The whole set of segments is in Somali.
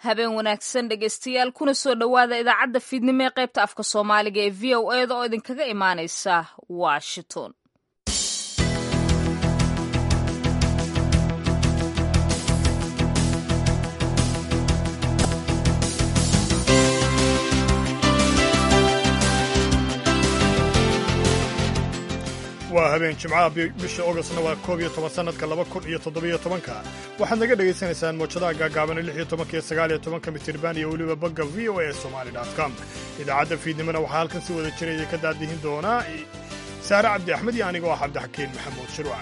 habeen wanaagsan dhegaystayaal kuna soo dhowaada idaacadda fiidnimo ee qaybta afka soomaaliga ee v o eda oo idinkaga imaanaysa washington waa habeen jimcaha bisha ogostna waa koob iyo toban sannadka laba kun iyo toddobiyo tobanka waxaad naga dhagaysanaysaan moojadaha gaagaaban lix iyo tobanka iyo sagaal iyo tobanka mitirban iyo weliba bogga v o a somali com idaacadda fiidnimona waxaa halkan si wada jiraya ka daadihin doonaa saare cabdi axmed iyo aniga oo ah cabdixakiin maxamuud shirwac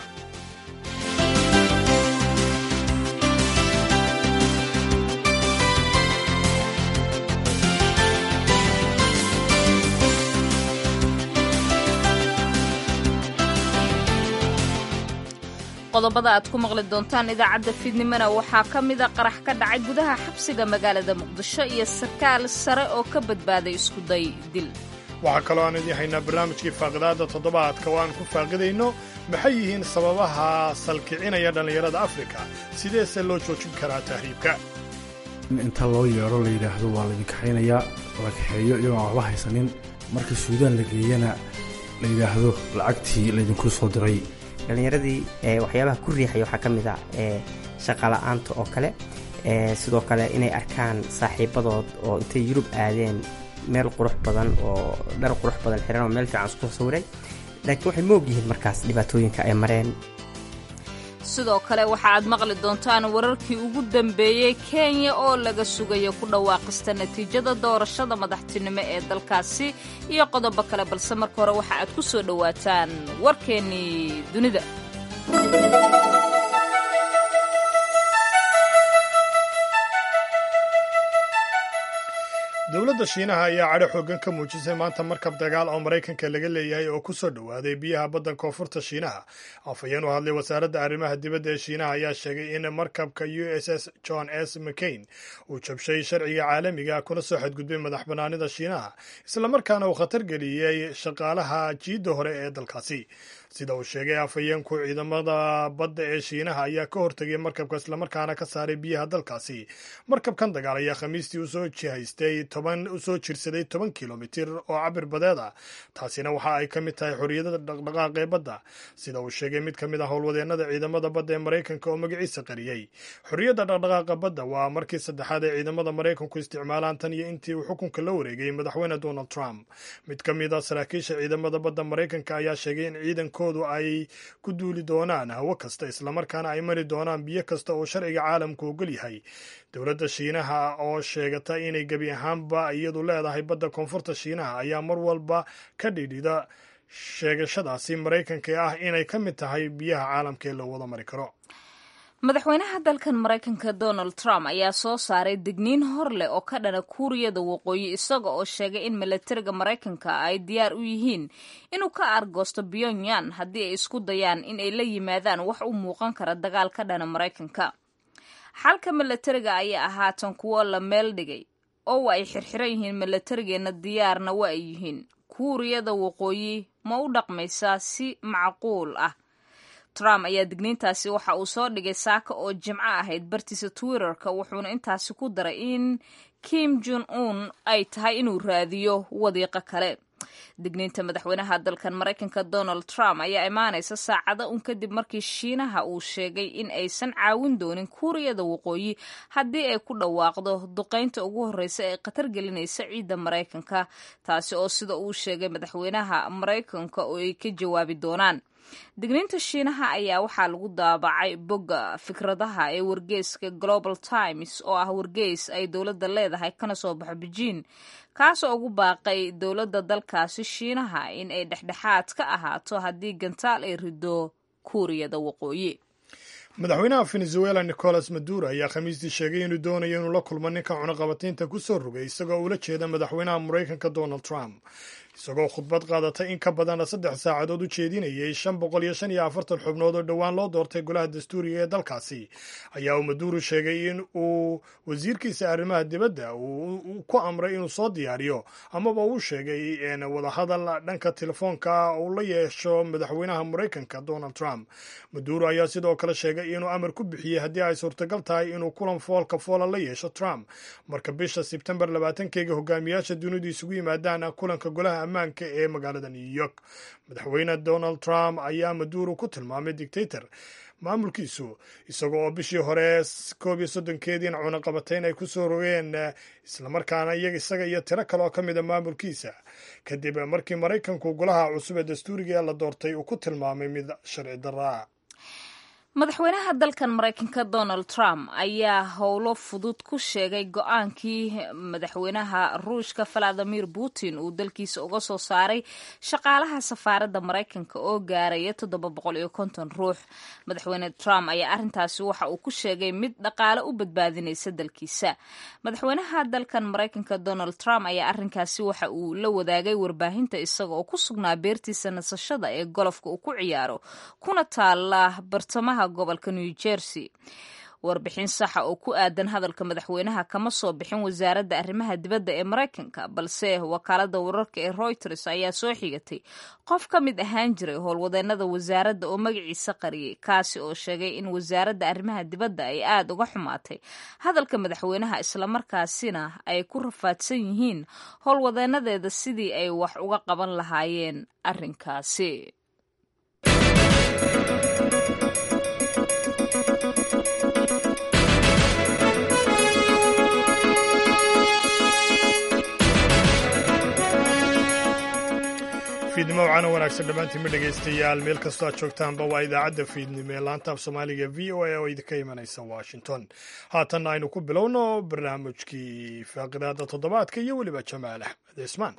qodobada aad ku maqli doontaan idaacadda fiidnimona waxaa ka mida qarax ka dhacay gudaha xabsiga magaalada muqdisho iyo sarkaal sare oo ka badbaaday iskuday dil waxaa kaloo aan idin haynaa barnaamijkii faaqidaadda toddobaadka oo aan ku faaqidayno maxay yihiin sababaha salkicinaya dhallinyarada afrika sideese loo joojin karaa tahriibka in inta loo yeedho la yidhaahdo waa laydin kaxaynayaa la kaxeeyo iyagoon waxba haysanin marka suudaan la geeyana la yidhaahdo lacagtii laydinkuu soo diray dhallinyaradii waxyaabaha ku riixaya waxaa ka mid a shaqala-aanta oo kale sidoo kale inay arkaan saaxiibadood oo intay yurub aadeen meel qurux badan oo dhar qurux badan xiran oo meel fiican isku sawiray laakiin waxay moog yihiin markaas dhibaatooyinka ay mareen sidoo kale waxa aad maqli doontaan wararkii ugu dambeeyey kenya oo laga sugayo ku dhawaaqista natiijada doorashada madaxtinimo ee dalkaasi iyo qodobo kale balse marka hore waxa aad ku soo dhowaataan warkeennii dunida dowladda shiinaha ayaa cadho xooggan ka muujisay maanta markab dagaal oo maraykanka laga leeyahay oo ku soo dhowaaday biyaha badda koonfurta shiinaha afhayeen u hadlay wasaaradda arrimaha dibadda ee shiinaha ayaa sheegay in markabka u s s john s mccain uu jabshay sharciga caalamiga kuna soo xadgudbay madax bannaanida shiinaha islamarkaana uu khatar geliyey shaqaalaha jiidda hore ee dalkaasi sida uu sheegay afhayeenku ciidamada badda ee shiinaha ayaa ka hortegay markabka islamarkaana ka saaray biyaha dalkaasi markabkan dagaal ayaa khamiistii usoo jihaystay toban usoo jirsaday toban kilomitir oo cabir badeed ah taasina waxa ay ka mid tahay xorriyadda dhaqdhaqaaq ee badda sida uu sheegay mid ka mid ah howlwadeennada ciidamada badda ee maraykanka oo magaciisa qariyey xorriyadda dhaqdhaqaaqa badda waa markii saddexaad ee ciidamada maraykanku isticmaalaan tan iyo intii uu xukunka la wareegay madaxweyne donald trump mid ka mid a saraakiisha ciidamada badda maraykanka ayaa sheegay in ciidanku ay ku duuli doonaan hawo kasta islamarkaana ay mari doonaan biyo kasta oo sharciga caalamku ogol yahay dowladda shiinaha oo sheegata inay gebi ahaanba iyadu leedahay badda koonfurta shiinaha ayaa mar walba ka dhidhida sheegashadaasi maraykanka ee ah inay ka mid tahay biyaha caalamka ee loo wada mari karo madaxweynaha dalkan maraykanka donald trump ayaa soo saaray digniin hor leh oo ka dhana kuuriyada waqooyi isaga oo sheegay in milatariga maraykanka ay diyaar u yihiin inuu ka argoosto pyongyang haddii ay isku dayaan in ay la yimaadaan wax u muuqan kara dagaal ka dhana maraykanka xalka milatariga ayaa ahaatan kuwo la meel dhigay oo ay xirxiran yihiin milatarigeenna diyaarna waa ay yihiin kuuriyada waqooyi ma u dhaqmaysaa si macquul ah trump ayaa digniintaasi waxa uu soo dhigay saaka oo jimco ahayd bartiisa twitterka wuxuuna intaasi ku daray in kim jon un ay tahay inuu raadiyo wadiiqo kale digniinta madaxweynaha dalkan maraykanka donald trump ayaa imaanaysa saacado un kadib markii shiinaha uu sheegay in aysan caawin doonin kuuriyada waqooyi haddii ay ku dhawaaqdo duqaynta ugu horreysa ee khatar gelinaysa ciidda maraykanka taasi oo sida uu sheegay madaxweynaha maraykanka oo ay ka jawaabi doonaan digniinta shiinaha ayaa waxaa lagu daabacay bogga fikradaha ee wargeyska global times oo ah wargeys ay dowladda leedahay kana soo baxo bejiin kaasoo ugu baaqay dowladda dalkaasi shiinaha in ay dhexdhexaad ka ahaato haddii gantaal ay rido kuuriyada waqooyi madaxweynaha venezuela nicolas maduro ayaa khamiistii sheegay inuu doonayo inuu la kulmo ninka cunaqabataynta ku soo rogay isagoo ula jeeda madaxweynaha maraykanka donald trump isagoo khudbad qaadatay in ka badan saddex saacadood u jeedinayay shan boqol iyo shan iyo afartan xubnood oo dhowaan loo doortay golaha dastuuriga ee dalkaasi ayaa uu maduuro sheegay in uu wasiirkiisa arrimaha dibadda uu ku amray inuu soo diyaariyo amaba uu sheegay wadahadal dhanka telefoonka uu la yeesho madaxweynaha maraykanka donald trump maduuro ayaa sidoo kale sheegay inuu amar ku bixiyey haddii ay suurtagal tahay inuu kulan foolka foola la yeesho trump marka bisha sebtembar labaatankeega hogaamiyaasha dunidu isugu yimaadaan kulanka golaha ammaanka ee magaalada new york madaxweyne donald trump ayaa maduuro ku tilmaamay dictator maamulkiisu isaga oo bishii hore koob iyo soddonkeediina cunaqabatayn ay ku soo rogeen islamarkaana iyaga isaga iyo tiro kale oo ka mid a maamulkiisa kadib markii maraykanku golaha cusub ee dastuuriga ee la doortay uu ku tilmaamay mid sharci darra madaxweynaha dalkan maraykanka donald trump ayaa howlo fudud ku sheegay go-aankii madaxweynaha ruushka valadimir putin uu dalkiisa uga soo saaray shaqaalaha safaaradda maraykanka oo gaaraya toddoba boqol iyo konton ruux madaxweyne trump ayaa arrintaasi waxa uu ku sheegay mid dhaqaale u badbaadinaysa dalkiisa madaxweynaha dalkan maraykanka donald trump ayaa arrinkaasi waxa uu la wadaagay warbaahinta isaga oo ku sugnaa beertiisa nasashada ee golofka uu ku ciyaaro kuna taala bartamaha gobolka new jersey warbixin saxa oo ku aadan hadalka madaxweynaha kama soo bixin wasaaradda arrimaha dibadda ee maraykanka balse wakaalada wararka ee reuters ayaa soo xigatay qof ka mid ahaan jiray howlwadeenada wasaaradda oo magaciisa qariyay kaasi oo sheegay in wasaaradda arrimaha dibadda ay aada uga xumaatay hadalka madaxweynaha islamarkaasina ay ku rafaadsan yihiin howlwadeenadeeda sidii ay wax uga qaban lahaayeen arrinkaasi fiidnimo wacana wanaagsan dhammaantiinma dhegaystayaal meel kastoo aad joogtaanba waa idaacadda fiidnimo ee laanta af soomaaliga v o a oo idinka imanaysa washington haatanna aynu ku bilowno barnaamijkii faaqidaada toddobaadka iyo weliba jamaal axmed cismaan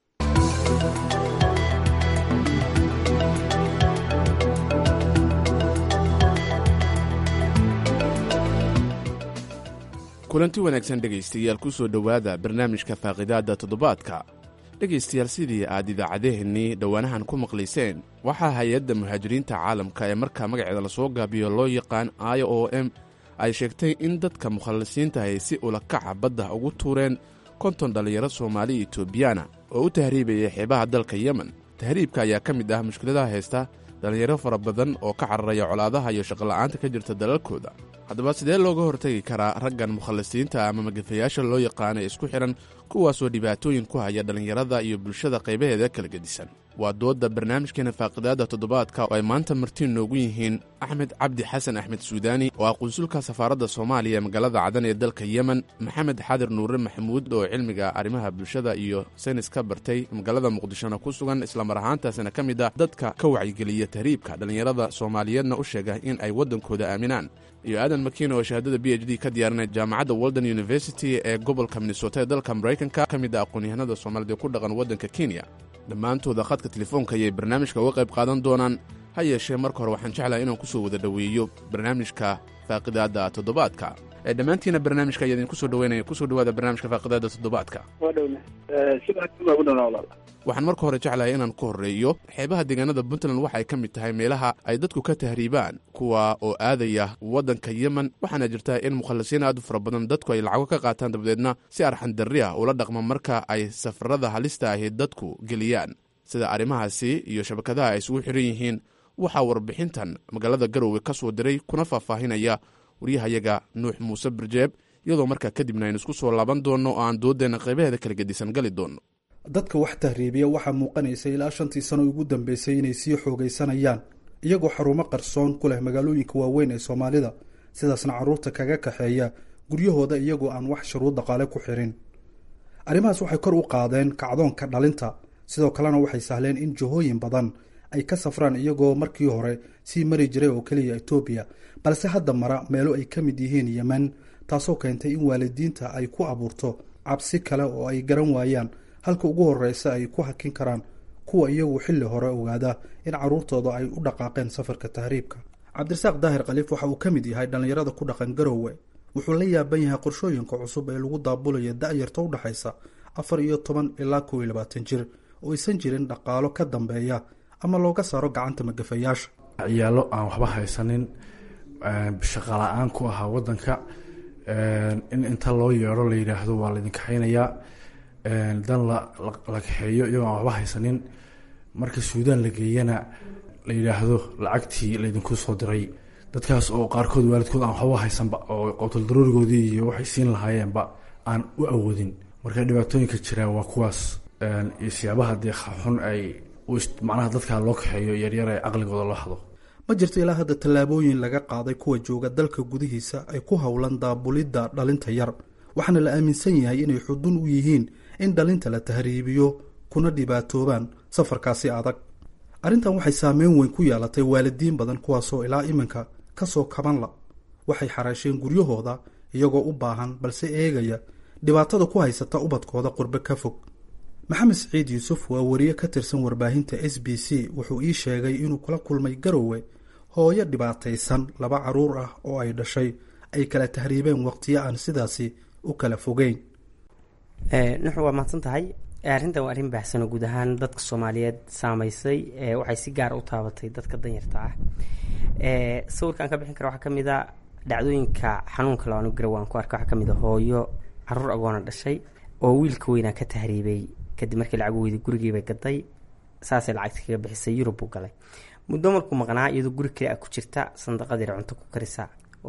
kulanti wanaagsan dhegaystayaal ku soo dhowaada barnaamijka faaqidaadda toddobaadka dhegaystayaal sidii aad idaacadeheennii dhowaanahan ku maqlayseen waxaa hay-adda muhaajiriinta caalamka ee markaa magaceeda lasoo gaabiyo loo yaqaan i o m ay sheegtay in dadka mukhallisiinta ay si ulakaca badda ugu tuureen konton dhallinyaro soomaali etoobiyana oo u tahriibaya xeebaha dalka yemen tahriibka ayaa ka mid ah mushkiladaha haysta dhallinyaro fara badan oo ka cararaya colaadaha iyo shaqola'aanta ka jirta dalalkooda haddaba sidee looga hortagi karaa raggan mukhallisiinta ama magafayaasha loo yaqaana isku xidhan kuwaasoo dhibaatooyin ku haya dhallinyarada iyo bulshada qaybaheeda kala gedisan waa doodda barnaamijkeena faaqidaadda toddobaadka oo ay maanta martiin noogu yihiin axmed cabdi xasan axmed suudaani oo ah qunsulka safaaradda soomaaliya ee magaalada cadan ee dalka yemen maxamed xadir nuure maxamuud oo cilmiga arrimaha bulshada iyo saynis ka bartay magaalada muqdishona ku sugan islamar ahaantaasina ka mid ah dadka ka wacyigeliya tahriibka dhallinyarada soomaaliyeedna u sheega in ay waddankooda aaminaan iyo aadan makiin oo shahaadada b h d ka diyaarinay jaamacadda walden university ee gobolka minnesota ee dalka maraykanka ka mid ah aqoon-yahanada soomaalida ku dhaqan waddanka kenya dhammaantooda khadka telefoonka ayay barnaamijka uga qayb qaadan doonaan ha yeeshee marka hore waxaan jeclahay inaan ku soo wada dhoweeyo barnaamijka faaqidaadda toddobaadka ee dhammaantiina barnaamijka ayaa idinku soo dhaweynaya kusoo dhawaada barnaamijka faaqidaadda toddobaadka waxaan marka hore jeclahay inaan ku horreeyo xeebaha deegaanada puntland waxaay ka mid tahay meelaha ay dadku ka tahriibaan kuwa oo aadaya waddanka yemen waxaana jirta in mukhallisiin aad u fara badan dadku ay lacago ka qaataan dabadeedna si arxandarri ah ula dhaqma marka ay safarada halista ahi dadku geliyaan sida arrimahaasi iyo shabakadaha ay isugu xiran yihiin waxaa warbixintan magaalada garowe ka soo diray kuna faahfaahinaya waryahayaga nuux muuse birjeeb iyadoo markaa kadibna aynu isku soo laaban doonno oo aan dooddeenna qaybaheeda kala gedisan gali doonno dadka wax tahriibiya waxaa muuqanaysa ilaa shantii sano ugu dambeysay inay sii xoogaysanayaan iyagoo xarumo qarsoon ku leh magaalooyinka waaweyn ee soomaalida sidaasna carruurta kaga kaxeeya guryahooda iyagoo aan wax shuruud dhaqaale ku xirin arrimahaas waxay kor u qaadeen kacdoonka dhalinta sidoo kalena waxay sahleen in jihooyin badan ay ka safraan iyagoo markii hore sii mari jiray oo keliya etoobiya balse hadda mara meelo ay ka mid yihiin yemen taasoo keentay in waalidiinta ay ku abuurto cabsi kale oo ay garan waayaan halka ugu horeysa ay ku hakin karaan kuwa iyagu xilli hore ogaada in caruurtooda ay u dhaqaaqeen safarka tahriibka cabdirasaaq daahir khaliif waxa uu ka mid yahay dhallinyarada ku dhaqan garowe wuxuu la yaaban yahay qorshooyinka cusub ee lagu daabulaya da-yarta u dhexaysa afar iyo toban ilaa kow iyo labaatan jir oo aysan jirin dhaqaalo ka dambeeya ama looga saaro gacanta magafayaasha ciyaalo aan waxba haysanin shaqa la-aan ku ahaa wadanka in inta loo yeedho la yidhaahdo waa laydin kaxaynayaa dan la kaxeeyo iyagoo aan waxba haysanin marka suudaan la geeyana la yidhaahdo lacagtii laydinku soo diray dadkaas oo qaarkood waalidkood aan waxba haysanba oo qowtal daruurigoodii iyo waxay siin lahaayeenba aan u awoodin marka dhibaatooyinka jira waa kuwaas iyo siyaabaha dee xun ay macnaha dadkaa loo kaxeeyo yaryar ee caqligooda loo hado ma jirto ilaa hadda tallaabooyin laga qaaday kuwa jooga dalka gudihiisa ay ku howlan daabulidda dhalinta yar waxaana la aaminsan yahay inay xudun u yihiin in dhalinta la tahriibiyo kuna dhibaatoobaan safarkaasi adag arrintan waxay saameyn weyn ku yeelatay waalidiin badan kuwaasoo ilaa iminka kasoo kabanla waxay xaraasheen guryahooda iyagoo u baahan balse eegaya dhibaatada ku haysata ubadkooda qurbe ka fog maxamed siciid yuusuf waa wariye ka tirsan warbaahinta s b c wuxuu ii sheegay inuu kula kulmay garowe hooyo dhibaataysan laba caruur ah oo ay dhashay ay kala tahriibeen waqtiyo aan sidaasi u kala fogeyn nuxu waa mahadsan tahay arrintan waa arrin baahsan oo guud ahaan dadka soomaaliyeed saameysay waxay si gaara u taabatay dadka danyarta ah sawirkaan ka bixin kara waxaa kamid a dhacdooyinka xanuunka laanu garawaan ku arka waxaa kamid a hooyo caruur agoona dhashay oo wiilka weynaa ka tahriibay kadib markii lacag weyday gurigiibay gaday saasay lacagta kaga bixisay yurub buu galay muddo markuu maqnaa iyadoo guri kale a ku jirta sandaqadiira cunto ku karisa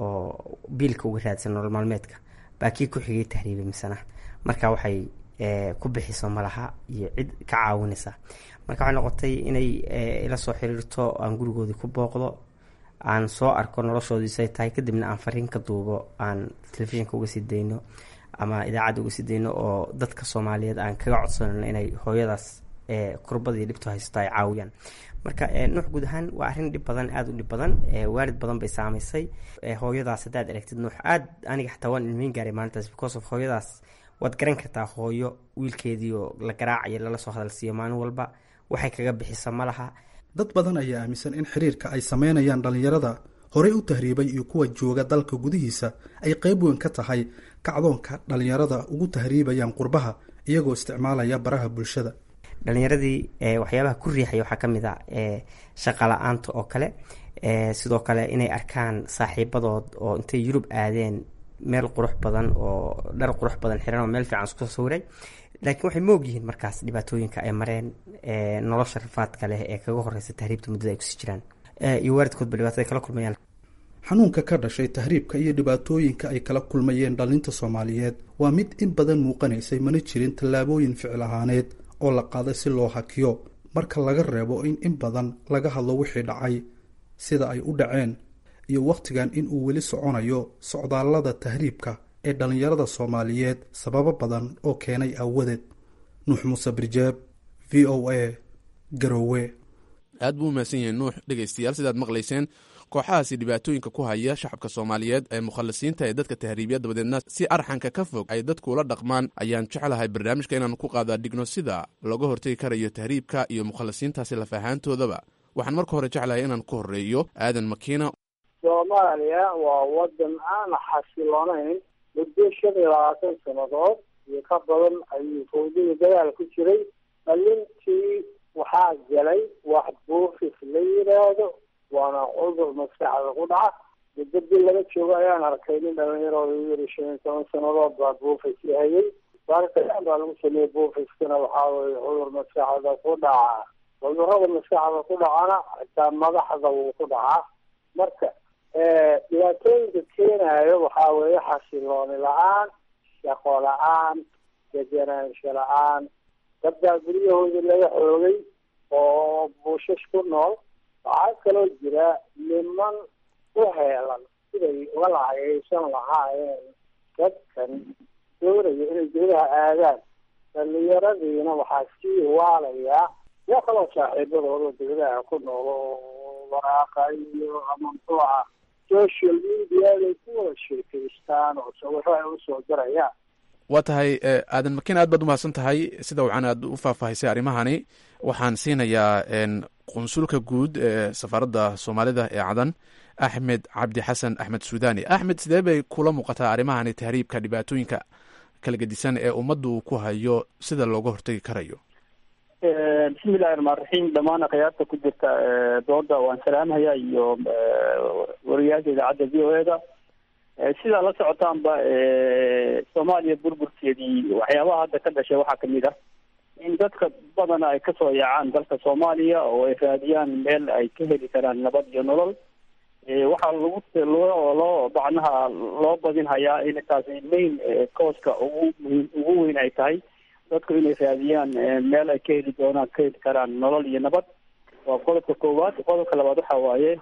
oo biilka uga raadsan nolol maalmeedka baa kii ku xigay tahriibay misana marka waxay ku bixiso malaha iyo cid ka caawinaysa marka waxay noqotay inay ila soo xiriirto aan gurigoodii ku booqdo aan soo arko noloshoodiisay tahay kadibna aan fariin ka duubo aan telefishinka uga sii dayno ama idaacadda uga sii dayno oo dadka soomaaliyeed aan kaga codsanayno inay hooyadaas kurbadii dhibto haysato ay caawiyaan marka nuux guud ahaan waa arrin dhib badan aada u dhib badan waalid badan bay saamaysay hooyadaas haddaad aragtid nuux aad aniga xataa waan ilmeyn gaaray maalintaas because of hooyadaas waad garan kartaa hooyo wiilkeedii oo la garaacayo lala soo hadalsiiyo maalin walba waxay kaga bixisa ma laha dad badan ayaa aaminsan in xiriirka ay sameynayaan dhallinyarada horey u tahriibay iyo kuwa jooga dalka gudihiisa ay qeyb weyn ka tahay kacdoonka dhallinyarada ugu tahriibayaan qurbaha iyagoo isticmaalaya baraha bulshada dhalinyaradii waxyaabaha ku riixaya waxaa kamid a shaqa la-aanta oo kale sidoo kale inay arkaan saaxiibadood oo intay yurub aadeen meel qurux badan oo dhar qurux badan xiran oo meel fiican isku sawiray laakiin waxay moog yihiin markaas dhibaatooyinka ay mareen nolosha rafaadka leh ee kaga horeysa tahriibta muddada ay kusii jiraan iyo waalidkoodba dhibaatada kala kulmayaan xanuunka ka dhashay tahriibka iyo dhibaatooyinka ay kala kulmayeen dhalinta soomaaliyeed waa mid in badan muuqanaysay mana jirin tallaabooyin ficil ahaaneed oo la qaaday si loo hakiyo marka laga reebo in in badan laga hadlo wixii dhacay sida ay u dhaceen iyo wakhtigan in uu weli soconayo socdaallada tahriibka ee dhallinyarada soomaaliyeed sababo badan oo keenay aawadeed nuux muuse birjeeb v o a garowe aad buu umahadsan yahay nuux dhegaystayaal sidaad maqlayseen kooxahaasi dhibaatooyinka ku haya shacabka soomaaliyeed ee mukhalisiinta ee dadka tahriibya dabadeedna si arxanka ka fog ay dadku ula dhaqmaan ayaan jeclahay barnaamijka inaan ku qaadaa dhigno sida looga hortegi karayo tahriibka iyo mukhalisiintaasi lafahaantoodaba waxaan marka hore jeclahay inaan ku horreeyo aadan makiina soomaaliya waa wadan aan xasiloonayn muddo shan iyo labaatan sannadood iyo ka badan ayuu fawdada dagaal ku jiray dhalintii waxaa galay wax buufis la yidhaahdo waana cudur maskaxda ku dhaca muddo bil laga joogo ayaan arkay nin dhalinyarooda yiri shan iyo toban sannadood baa buufis hayay baaritaan baa lagu sameeyey buufiskana waxaa weye cudur maskaxda ku dhaca cudurada maskaxda ku dhacana xitaa madaxda wuu ku dhacaa marka dhibaatooyinka keenayo waxaa weeye xasilooni la-aan shaqo la-aan degenaansho la-aan dadbaa guryahoodii laga xoogay oo buushash ku nool waxaa kaloo jira niman u heelan siday uga lacagaysan lahaayeen dadkan doonaya inay dawlaha aadaan dhalinyaradiina waxaa sii waalayaa yaa kaloo saaxiibadooda dawlaha ku nool oo waraaqa iyo ama muxuu ah social media ay ku wada sheekaystaan oo sawiro ay usoo dirayaan waa tahay aadan makiin aad baad umahadsan tahay sida wacan aad u faahfaahisay arrimahani waxaan siinayaa qunsulka guud ee safaaradda soomaalida ee cadan axmed cabdi xasan axmed suudani axmed sidee bay kula muuqataa arrimahani tahriibka dhibaatooyinka kala gedisan ee ummaddu ku hayo sida looga hortegi karayo bismillahi raxmaan raxiim dhammaan akhyaarta ku jirta dooda waan salaamhayaa iyo wariyaasha idaacadda v o e da sidaa la socotaanba soomaaliya burburkeedii waxyaabaha hadda ka dhashay waxaa kamid ah in dadka badana ay kasoo yaacaan dalka soomaaliya oo ay raadiyaan meel ay ka heli karaan nabad iyo nolol waxaa lagu loo loo bacnaha loo badinhayaa in taasi main cooska ugu muhiim ugu weyn ay tahay dadku inay raadiyaan meel ay ka heli doonaan ka heli karaan nolol iyo nabad waa qodobka koowaad qodobka labaad waxa waaye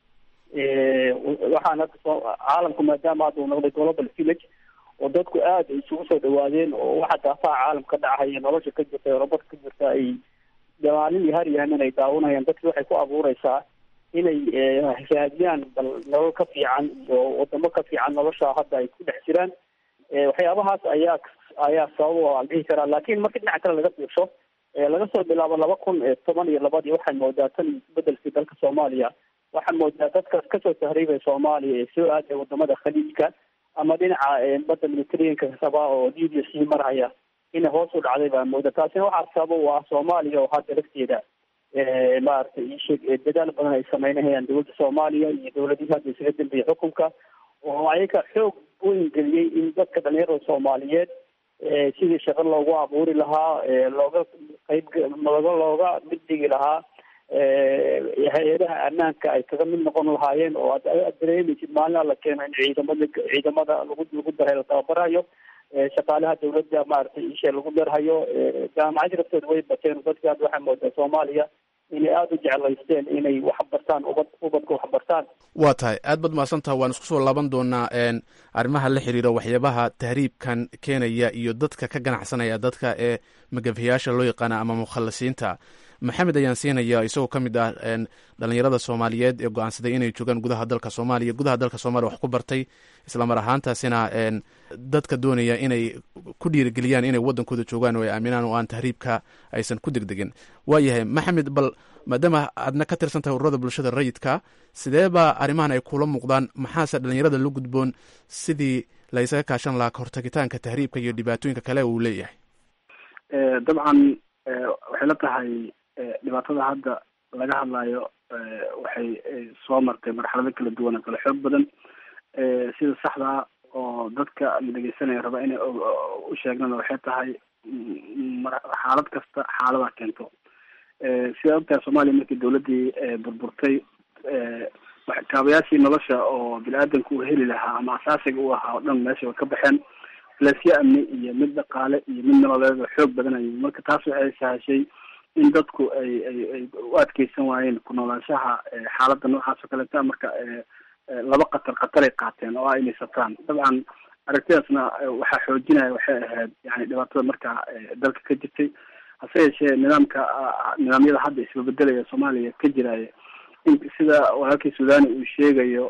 waxaan hadda soo caalamku maadaama hadda uu noqday global village oo dadku aada isugu soo dhawaadeen oo waxa daafaha caalamka ka dhacaya nolosha ka jirta eurobada ka jirta ay maalin iyo har iyo hamin ay daawanayaan dadki waxay ku abuureysaa inay raadiyaan bal nolol ka fiican iyo wadamo ka fiican nolosha hadda ay ku dhex jiraan waxyaabahaas ayaa ayaa sabab aan dhihi karaa laakiin marka dhinaca kale laga fiirsho laga soo bilaabo laba kun toban iyo labadii waxay moodaa tan bedelkii dalka soomaaliya waxaa moodaa dadkaas kasoo tahriibay soomaaliya ee soo aaday wadamada khaliijka ama dhinaca badda militariyanka rabaa oo libiya sii marhaya inay hoos u dhacday baa mooda taasina waxaa sabab u ah soomaaliya oo hadda lafteeda maaragtay ishee dadaal badan ay sameynahayaan dowladda soomaaliya iyo dowladihii hadda isaga dambeeyey xukunka oo ayaga xoog weyn geliyey in dadka dhalinyarada soomaaliyeed sidii shaqo loogu abuuri lahaa looga qayb looga looga mid dhigi lahaa hay-adaha ammaanka ay kaga mid noqon lahaayeen oo aad dareemaysid maalina la keeno in ciidamada ciidamada lagu lagu daray la tababarayo shaqaalaha dawladda maaragtay ishe lagu darhayo jaamacadii laftooda way bateen dadka hadda waxaa moodaa soomaaliya inay aada u jeclaysteen inay wax bartaan ubad ubadka wax bartaan waa tahay aad baad mahadsantaha waan isku soo laaban doonaa arrimaha la xiriira waxyaabaha tahriibkan keenaya iyo dadka ka ganacsanaya dadka ee magafayaasha loo yaqaana ama mukhalasiinta maxamed ayaan siinaya isagoo ka mid ah dhalinyarada soomaaliyeed ee go-aansaday inay joogaan gudaha dalka soomaaliya gudaha dalka soomaliya wax ku bartay islamar ahaantaasina dadka doonaya inay ku dhiirigeliyaan inay wadankooda joogaan oo ay aaminaan oo aan tahriibka aysan ku degdegin waayahay maxamed bal maadaama aadna ka tirsan tahay ururada bulshada rayidka sidee baa arrimahan ay kula muuqdaan maxaase dhalinyarada la gudboon sidii la ysaga kaashan lahaa kahortagitaanka tahriibka iyo dhibaatooyinka kale uu leeyahay dabcan waxay la tahay dhibaatada hadda laga hadlayo waxay soo martay marxalado kala duwan oo kale xoog badan sida saxdaa oo dadka la dhegeysanaya raba inay u sheegnana waxay tahay xaalad kasta xaalada keento sidaa ogtahay soomaaliya markii dawladdii burburtay kaabayaashii nolosha oo bini-aadanka uu heli lahaa ama asaasiga u ahaa oo dhan meesha way ka baxeen lasyo amni iyo mid dhaqaale iyo mid nololeed oo xoog badanayay marka taas waxay sahashay in dadku ay ay ay u adkeysan waayeen ku noolaanshaha xaaladda noocaas oo kaleeta marka laba qatar khataray qaateen oo ah inay sataan dabcan aragtidaasna waxaa xoojinaya waxay ahayd yani dhibaatada markaa dalka ka jirtay hase yeeshee nidaamka nidaamyada hadda isbabedelaya soomaaliya ka jiraya in sida walaalkii suudani uu sheegayo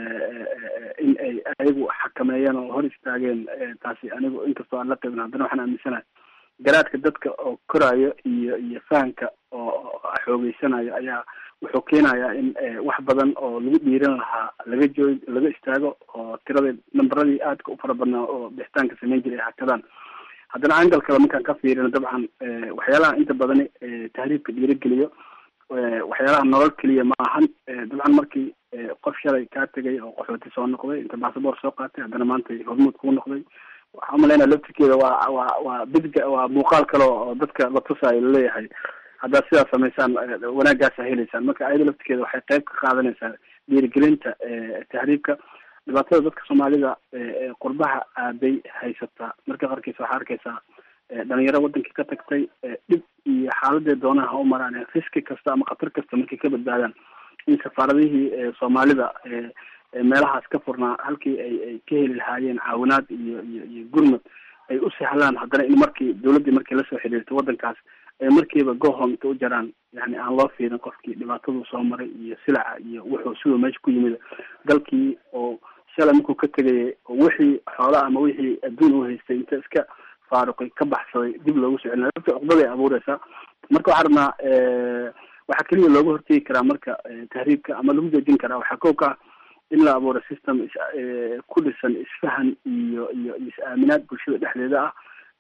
in ay ayagu xakameeyeen oo hor istaageen taasi anigu inkastoo aan la qaybin haddana waxaan aaminsanahay garaadka dadka oo koraayo iyo iyo fahamka oo xoogeysanayo ayaa wuxuu keenayaa in wax badan oo lagu dhiiran lahaa laga joog laga istaago oo tiradii namberadii aadka u fara badnaa oo bixitaanka sameyn jiray ay hakadaan haddana angal kale markaan ka fiirino dabcan waxyaalaha inta badani tahriibka dhiirageliyo waxyaalaha nolol keliya ma ahan dabcan markii qof shalay kaa tegay oo qaxooti soo noqday inta basaboor soo qaatay haddana maanta hormuud kuu noqday waxaa umalaynaa laftirkeeda waa waa waa bidga waa muuqaal kale oo dadka la tusaayo laleeyahay haddaad sidaas samaysaan wanaagaasa heleysaan marka ayada laftirkeeda waxay qayb ka qaadanaysaa dhiirigelinta tahriibka dhibaatada dadka soomaalida qurbaha aaday haysataa marka qarkiisa waxaa arkaysaa dhalinyaro wadankii ka tagtay dhib iyo xaaladee doonaha ha u maraan riski kasta ama khatar kasta markay ka badbaadaan in safaaradihii soomaalida meelahaas ka furnaa halkii ay ay ka heli lahaayeen caawinaad iyo iyo iyo gurmad ay u sahlaan haddana in markii dawladdii markii lasoo xiriirtay waddankaas ay markiiba gohom inta u jaraan yani aan loo fiirin qofkii dhibaataduu soo maray iyo silaca iyo wuxuu siduu meesha ku yimid dalkii oo shalay markuu ka tegayay oo wixii xoola ama wixii adduun u haystay inta iska faaruqay ka baxsaday dib loogu soo celina dadka cuqdaday abuureysaa marka waxaa rabnaa waxaa keliya looga hortegi karaa marka tahriibka ama lagu joojin karaa waxaa kow ka ah in la abuuro system is ku dhisan isfahan iyo iyo is-aaminaad bulshada dhexdeeda ah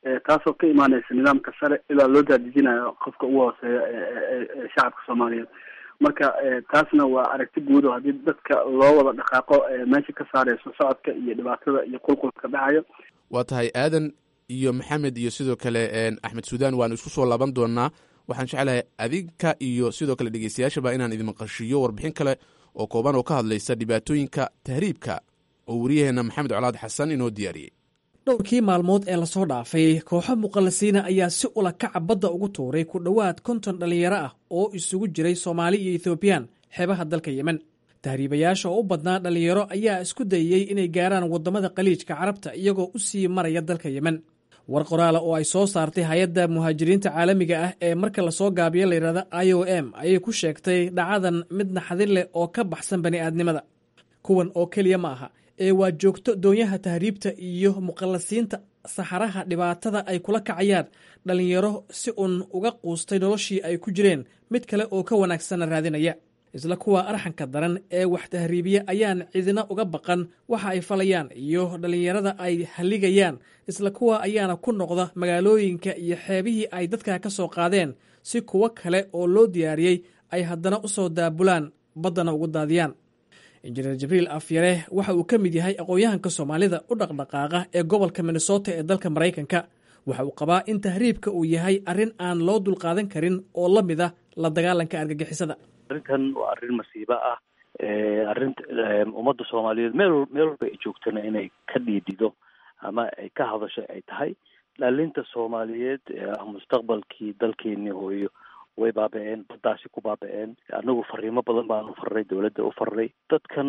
taasoo ka imaaneysa nidaamka sare ilaa loo daadejinayo qofka ugu hooseeya ee shacabka soomaaliyeed marka taasna waa aragti guud oo haddii dadka loo wada dhaqaaqo meesha ka saareyso socodka iyo dhibaatada iyo qulqulka dhacayo waa tahay aadan iyo maxamed iyo sidoo kale axmed suudaan waanu isku soo laaban doonaa waxaan jeclahay adinka iyo sidoo kale dhegeystayaashaba inaan idin maqashiiyo warbixin kale oo kooban oo ka hadlaysa dhibaatooyinka tahriibka oo wariyaheenna maxamed colaad xasan inoo diyaariyey dhowrkii maalmood ee lasoo dhaafay kooxo muqallasiina ayaa si ula kaca badda ugu tuuray ku dhowaad konton dhallinyaro ah oo isugu jiray soomaali iyo ethoobiyan xeebaha dalka yemen tahriibayaasha oo u badnaa dhallinyaro ayaa isku dayey inay gaaraan waddamada khaliijka carabta iyagoo u sii maraya dalka yemen war qoraala oo ay soo saartay hay-adda muhaajiriinta caalamiga ah ee marka lasoo gaabiyo layidhahda i o m ayay ku sheegtay dhacadan mid naxdin leh oo ka baxsan bani'aadnimada kuwan oo keliya ma aha ee waa joogto doonyaha tahriibta iyo muqallasiinta saxaraha dhibaatada ay kula kacayaan dhallinyaro si uun uga quustay noloshii ay ku jireen mid kale oo ka wanaagsanna raadinaya isla kuwa arxanka daran ee wax tahriibiya ayaan cidina uga baqan waxa ay falayaan iyo dhallinyarada ay halligayaan isla kuwa ayaana ku noqda magaalooyinka iyo xeebihii ay dadka ka soo qaadeen si kuwo kale oo loo diyaariyey ay haddana u soo daabulaan baddana ugu daadiyaan injineer jibriil afyare waxa uu ka mid yahay aqoon-yahanka soomaalida u dhaqdhaqaaqa ee gobolka minnesota ee dalka maraykanka waxa uu qabaa in tahriibka uu yahay arrin aan loo dulqaadan karin oo la mid ah la dagaalanka argagixisada arrintan waa arrin masiibo ah arrinta ummadda soomaaliyeed meel meel walba ay joogtana inay ka dhiidido ama ay ka hadasho ay tahay dhalinta soomaaliyeed mustaqbalkii dalkeenii hooyo way baaba-een baddaasi ku baaba-een anagu fariimo badan baanu farray dowladda u farray dadkan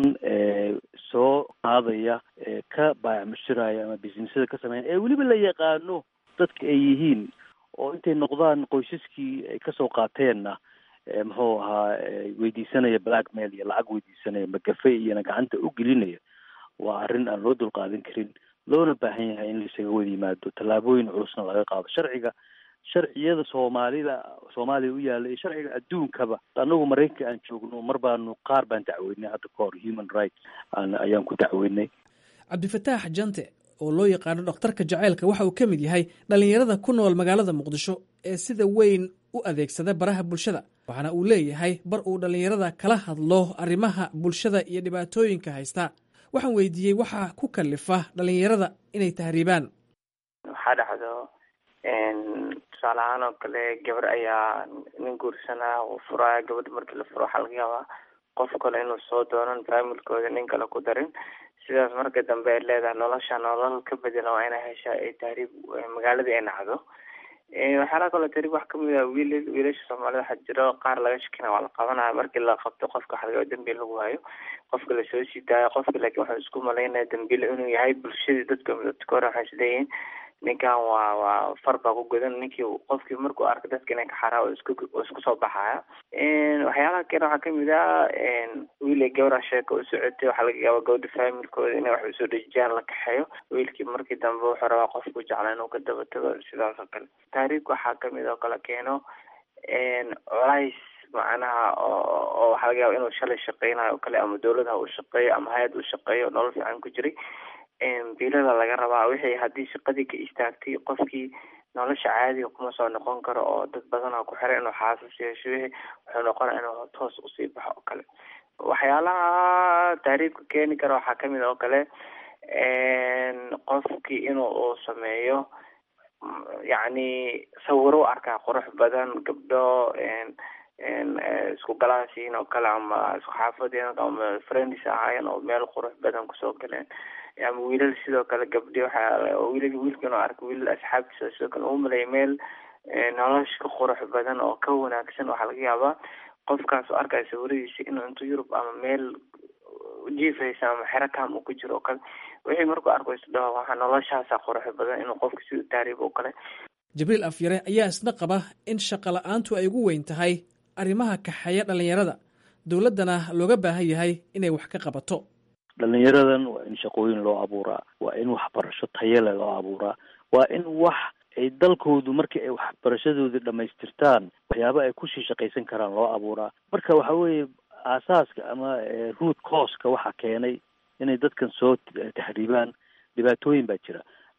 soo qaadaya ka baayacmushiraya ama businessada ka sameeya ee weliba la yaqaano dadka ay yihiin oo intay noqdaan qoysaskii ay kasoo qaateenna muxuu ahaa weydiisanaya blackmail iyo lacag weydiisanaya magafe iyona gacanta u gelinaya waa arrin aan loo dulqaadan karin loona baahan yahay in laisaga wada yimaado tallaabooyin culusna laga qaado sharciga sharciyada soomaalida soomaaliya u yaalla iyo sharciga adduunkaba anagu maraykanka aan joogno mar baanu qaar baan dacweynay hadda ka hor human rights ayaan ku dacweynay cabdifataax jante oo loo yaqaano dhakhtarka jaceylka waxa uu ka mid yahay dhallinyarada ku nool magaalada muqdisho ee sida weyn u adeegsada baraha bulshada waxaana uu leeyahay bar uu dhallinyarada kala hadlo arrimaha bulshada iyo dhibaatooyinka haysta waxaan weydiiyey waxaa ku kalifa dhallinyarada inay tahriibaan waxaa dhacdo tusaale ahaan oo kale gabar ayaa nin guursanaa uu furaya gabadha markii la furo waxaa laga yaabaa qof kale inuu soo doonan faamilkooda nin kale ku darin sidaas marka dambe ay leedahay nolosha nolol ka bedela waa inay heshaa ay tahriib magaaladii ay nacdo waxyaalaha kaloo tahriib wax kamid ah wiil wiilasha soomaalida waxaa jiro qaar laga shakina waa la qabanaya markii la qabto qofka waxa laga yaaba dambiil lagu hayo qofka lasoo sii daayo qofka laakiin waxuu isku malaynaya dambiil inuu yahay bulshadii dadka dadka hore waxay isleeyihiin ninkan waa waa far baa ku godan ninkii qofkii markuu arko dadka inay ka xaraa isku isku soo baxaya waxyaalaha kale waxaa kamid ah wiil ay gabara sheeka u socotay waxaa laga yaaba gabadha faamilkooda inay wax usoo dhejiyaan la kaxeeyo wiilkii markii dambe wuxuu rabaa qofku jecla inuu ka daba tago sidaas oo kale taariikhka waxaa kamid oo kale keeno colays macnaha oo oo waxaa laga yaaba inuu shalay shaqeynayo o kale ama dawladaha uu shaqeeyo ama hay-ad uu shaqeeyo nolol fiican ku jiray biilada laga rabaa wixii haddii shaqadii ka istaagtay qofkii nolosha caadiga kuma soo noqon karo oo dad badanaa ku xiray inuu xaasas yeesho wixii wuxuu noqonaya inuu toos usii baxo oo kale waxyaalaha taariibka keeni kara waxaa kamid oo kale qofkii inuu uu sameeyo yacni sawiro u arkaa qurux badan gabdho isku galaasiin oo kale ama isku xaafadeen ama friends ahaayeen oo meel qurux badan kusoo galeen ama wiilal sidoo kale gabdhi waxaa wiilal wiilkan oo arka wiilal asxaabtiisa sidoo kale uu maleeya meel nolosha ka qurux badan oo ka wanaagsan waxaa laga yaabaa qofkaas oo arkaya sawiradiisa inuu intuu yurub ama meel jiifaysa ama xero kam uu ku jiro oo kale wixii markuu arko isdhaho waxaa noloshaasa qurux badan inuu qofka si taariib oo kale jibriil afyare ayaa isna qaba in shaqa la-aantu ay ugu weyn tahay arrimaha kaxeeya dhallinyarada dowladdana looga baahan yahay inay wax ka qabato dhalinyaradan waa in shaqooyin loo abuuraa waa in waxbarasho tayale loo abuuraa waa in wax ay dalkoodu markii ay waxbarashadoodii dhamaystirtaan waxyaaba ay kusii shaqaysan karaan loo abuuraa marka waxa weeye aasaaska ama root causka waxaa keenay inay dadkan soo taxriibaan dhibaatooyin baa jira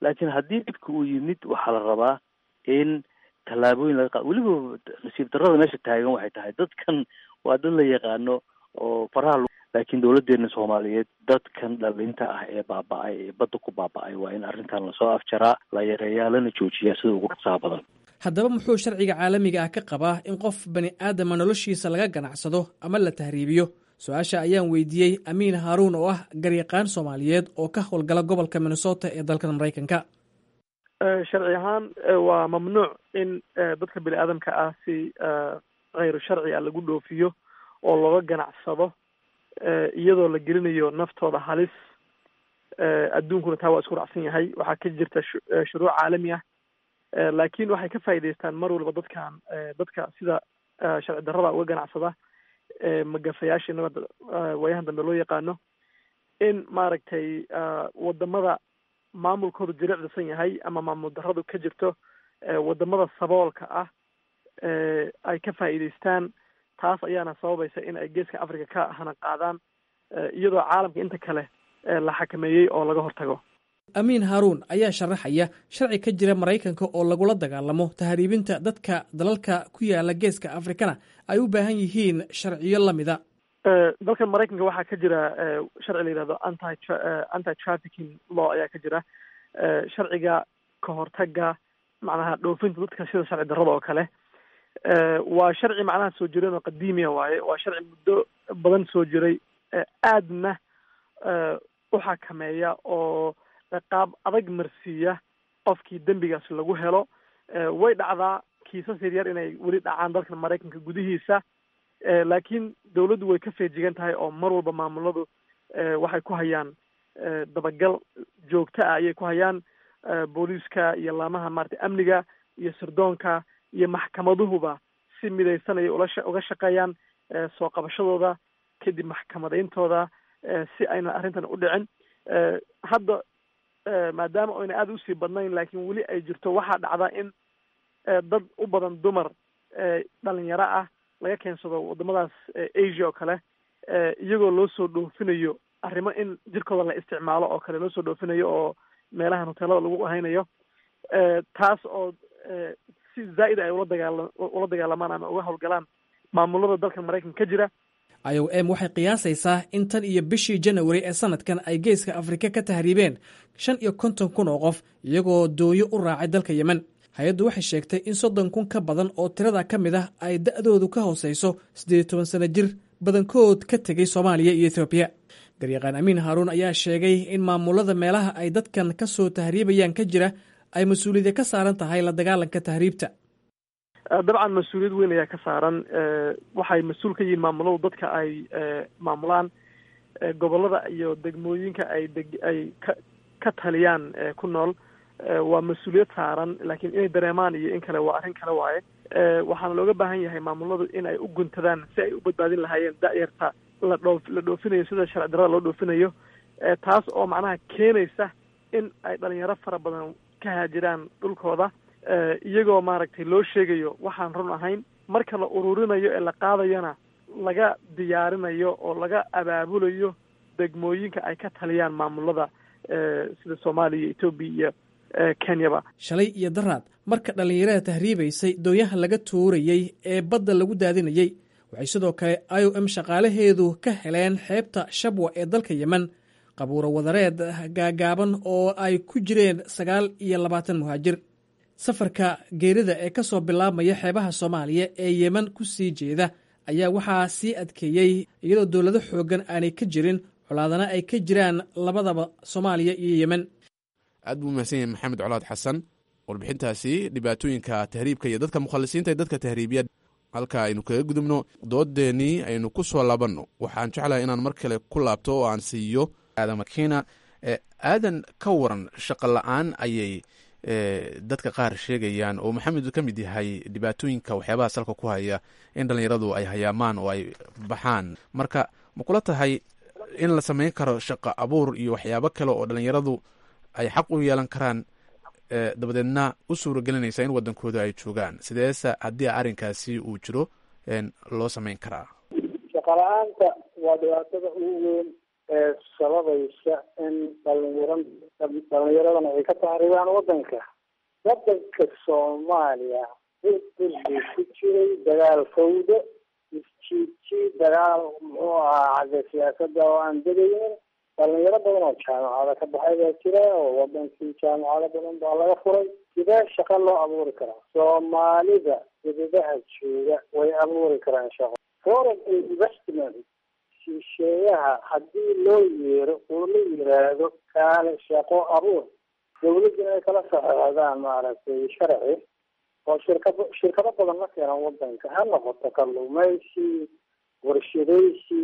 laakiin haddii dhibka uu yimid waxaa la rabaa in tallaabooyin laga qaado weliba nasiib darrada meesha taagan waxay tahay dadkan waa dad la yaqaano oo faraha laakiin dowladeena soomaaliyeed dadkan dhalinta ah ee baaba-ay ee badda ku baaba-ay waa in arrintan lasoo afjaraa la yareeyaa lana joojiyaa sida ugu dhaqsaha badan haddaba muxuu sharciga caalamiga ah ka qabaa in qof bani aadama noloshiisa laga ganacsado ama la tahriibiyo su-aasha ayaan weydiiyey amiin haaruun oo ah garyaqaan soomaaliyeed oo ka howlgala gobolka minnesota ee dalkan maraykanka sharci ahaan waa mamnuuc in dadka bini aadamka ah si kheyru sharci a lagu dhoofiyo oo looga ganacsado iyadoo la gelinayo naftooda halis adduunkuna taa waa isku raacsan yahay waxaa ka jirta shuruuc caalami ah laakiin waxay ka faa'iidaystaan mar walba dadkan dadka sida sharci darrada uga ganacsada magafayaasha inaba waayahan dambe loo yaqaano in maaragtay wadamada maamulkoodu jilicdisan yahay ama maamul darradu ka jirto wadamada saboolka ah ay ka faa'iidaystaan taas ayaana sababaysa in ay geeska africa ka hana qaadaan iyadoo caalamka inta kale la xakameeyey oo laga hortago amiin haaruun ayaa sharaxaya sharci ka jira maraykanka oo lagula dagaalamo tahriibinta dadka dalalka ku yaala geeska afrikana ay u baahan yihiin sharciyo lamida dalkan maraykanka waxaa ka jira sharci la yihahdo anti anti trafficking law ayaa ka jira sharciga ka hortaga macnaha dhoofinta dadka sida sharci darrada oo kale waa sharci macnaha soo jireen oo qadiimiya waaye waa sharci muddo badan soo jiray aadna u xakameeya oo qaab adag marsiiya qofkii dembigaas lagu helo way dhacdaa kiisas yaryar inay weli dhacaan dalkan maraykanka gudihiisa laakiin dawladdu way ka feejigan tahay oo mar walba maamuladu waxay ku hayaan dabagal joogto ah ayay ku hayaan booliiska iyo laamaha maarata amniga iyo sirdoonka iyo maxkamaduhuba si midaysanaya ulasha uga shaqeeyaan soo qabashadooda kadib maxkamadayntooda si ayna arrintan u dhicin hadda maadaama oyna aada usii badnayn laakiin weli ay jirto waxaa dhacda in dad u badan dumar dhalinyaro ah laga keensado wadamadaas asia oo kale iyagoo loo soo dhoofinayo arrimo in jirkooda la isticmaalo oo kale loo soo dhoofinayo oo meelahan hoteelada lagu haynayo taas oo si zaa'id ay ula dagaala ula dagaalamaan ama uga howlgalaan maamulada dalkan maraykanka ka jira i o m waxay qiyaasaysaa in tan iyo bishii janawari ee sanadkan ay geeska afrika ka tahriibeen shan iyo konton kun oo qof iyagoo doonyo u raacay dalka yemen hay-addu waxay sheegtay in soddon kun ka badan oo tirada ka mid ah ay da'doodu ka hooseyso siddeed iyo toban sano jir badankood ka tegey soomaaliya iyo ethoobiya garyaqaan amiin haaruun ayaa sheegay in maamulada meelaha ay dadkan ka soo tahriibayaan ka jira ay mas-uuliyadda ka saaran tahay la dagaalanka tahriibta dabcan mas-uuliyad weyn ayaa ka saaran waxay mas-uul ka yihiin maamuladu dadka ay maamulaan gobolada iyo degmooyinka ay deg ay ka ka taliyaan ku nool waa mas-uuliyad saaran laakiin inay dareemaan iyo in kale waa arrin kale waaye waxaana looga baahan yahay maamuladu in ay u guntadaan si ay u badbaadin lahaayeen da-yarta la dhoo la dhoofinayo sida sharci darrada loo dhoofinayo taas oo macnaha keenaysa in ay dhalinyaro fara badan ka haajiraan dhulkooda iyagoo maaragtay loo sheegayo waxaan run ahayn marka la ururinayo ee la qaadayona laga diyaarinayo oo laga abaabulayo degmooyinka ay ka taliyaan maamulada sida soomaaliya iyo etoobiya iyo kenyaba shalay iyo daraad marka dhallinyarada tahriibaysay doonyaha laga tuurayey ee badda lagu daadinayey waxay sidoo kale i o m shaqaalaheedu ka heleen xeebta shabwa ee dalka yemen qabuuro wadareed gaagaaban oo ay ku jireen sagaal iyo labaatan muhaajir safarka geerida ee ka soo bilaabmaya xeebaha soomaaliya ee yemen ku sii jeeda ayaa waxaa sii adkeeyey iyadoo dowlado xooggan aanay ka jirin colaadana ay ka jiraan labadaba soomaaliya iyo yemen aad buu mahadsan yahay maxamed colaad xasan warbixintaasi dhibaatooyinka tahriibka iyo dadka mukhalisiinta ee dadka tahriibiya halka aynu kaga gudubno doodeennii aynu ku soo laabanno waxaan jeclahay inaan mar kale ku laabto oo aan siiyo aadan makiina aadan ka waran shaqo la-aan ayay dadka qaar sheegayaan oo maxamed ka mid yahay dhibaatooyinka waxyaabaha salka ku haya in dhallinyaradu ay hayaamaan oo ay baxaan marka ma kula tahay in la samayn karo shaqo abuur iyo waxyaabo kale oo dhallinyaradu ay xaq u yeelan karaan dabadeedna u suuragelinaysa in wadankooda ay joogaan sideese haddii arrinkaasi uu jiro loo samayn karaa shaqo la-aanta waa dhibaatada ugu weyn ee sababaysa in dhalinyaro dhalinyaradana ay ka tahribaan wadanka wadanka soomaaliya burbur buu ku jiray dagaal fawdo isjiidjiid dagaal muxuu ahaa xagga siyaasada oo aan degaynin dhalinyaro badan oo jaamacada ka baxay baa jira oo wadankii jaamacado badan baa laga furay sidee shaqo loo abuuri karaa soomaalida dibadaha jooga way abuuri karaan shaqo foreign investment shisheeyaha haddii loo yeero oo la yiraahdo kaale shaqo abuur dawladda inay kala saxeexdaan maaragtay sharci oo shirkado shirkado badan la keenan wadanka ha noqoto kalluumaysi warshadaysi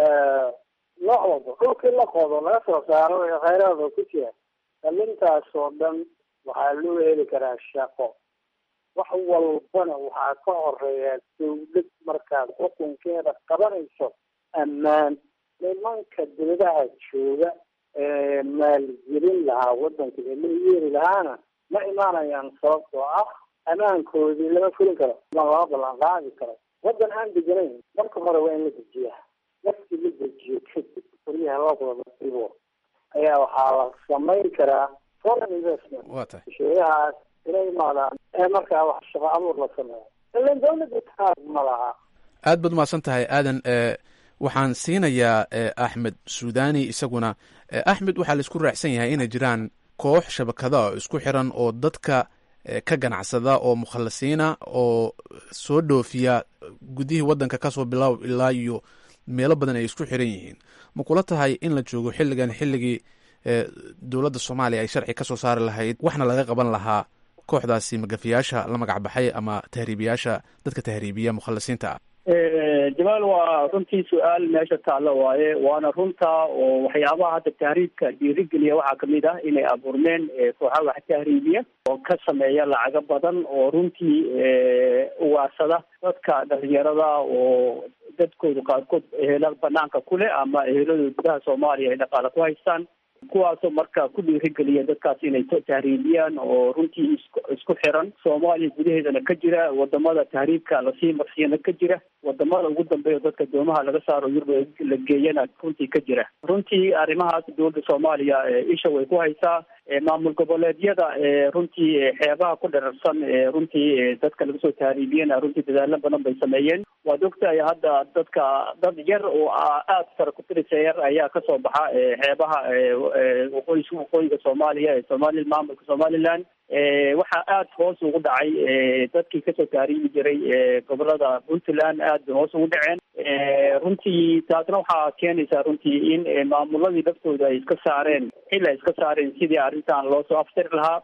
nooc walba dhulkii la qodo laga soo saaro ee khayraada ku jira dhalintaas oo dhan waxaa loo heli karaa shaqo wax walbana waxaa ka horeeya dawlad markaad xukunkeeda qabanayso ammaan nimanka dibadaha jooga ee maalgelin lahaa wadanka ee la yeeri lahaana ma imaanayaan sababtoo ah ammaankoodii lama fulin karo ma lama ballan qaadi karo wadan aan deganayn marka hore waa in la dejiyaa markii la dejiyo kadib qoryaha loo wada dhibo ayaa waxaa la samayn karaa foreign investment waa tahay shisheeyahaas inay imaadaan ee markaa wax shaqo abuur la sameeyo ilan dawladda taag ma laha aad baad umahadsan tahay aadan waxaan siinayaa axmed suudani isaguna axmed waxaa la isku raacsan yahay inay jiraan koox shabakada oo isku xiran oo dadka ka ganacsada oo mukhalasiina oo soo dhoofiya gudihii waddanka kasoo bilaab ilaa iyo meelo badan ay isku xiran yihiin ma kula tahay in la joogo xilligan xilligii dowladda soomaaliya ay sharci kasoo saari lahayd waxna laga qaban lahaa kooxdaasi magafiyaasha la magac baxay ama tahriibiyaasha dadka tahriibiya mukhalasiinta ah jamaal waa runtii su-aal meesha taalla waaye waana runta oo waxyaabaha hadda tahriibka dhiirigeliya waxaa kamid ah inay abuurmeen kooxa wax tahriibiya oo ka sameeya lacago badan oo runtii ugaarsada dadka dhalinyarada oo dadkooda qaarkood ehela banaanka ku leh ama eheladooda gudaha soomaaliya ay dhaqaale ku haystaan kuwaasoo marka ku dhiirigeliya dadkaas inay tahriibiyaan oo runtii isku isku xiran soomaaliya gudaheedana ka jira wadamada tahriibka lasii marsiyana ka jira wadamada ugu dambeeya dadka doomaha laga saaro yurub la geeyana runtii ka jira runtii arrimahaas dowladda soomaaliya isha way ku haysaa maamul goboleedyada runtii xeebaha ku dherarsan runtii dadka laga soo tahriibiyana runtii dadaalo badan bay sameeyeen waad ogtahay hadda dadka dad yar oo aada fara kutirisa yar ayaa kasoo baxa xeebaha waqooyi waqooyiga soomaaliya ee somali maamulka somaliland waxaa aada hoos ugu dhacay dadkii kasoo tahriibi jiray gobolada puntland aad bay hoos ugu dhaceen runtii taasna waxaa keenaysaa runtii in maamuladii laftooda ay iska saareen xil ay iska saareen sidii arrintan loo soo aftari lahaa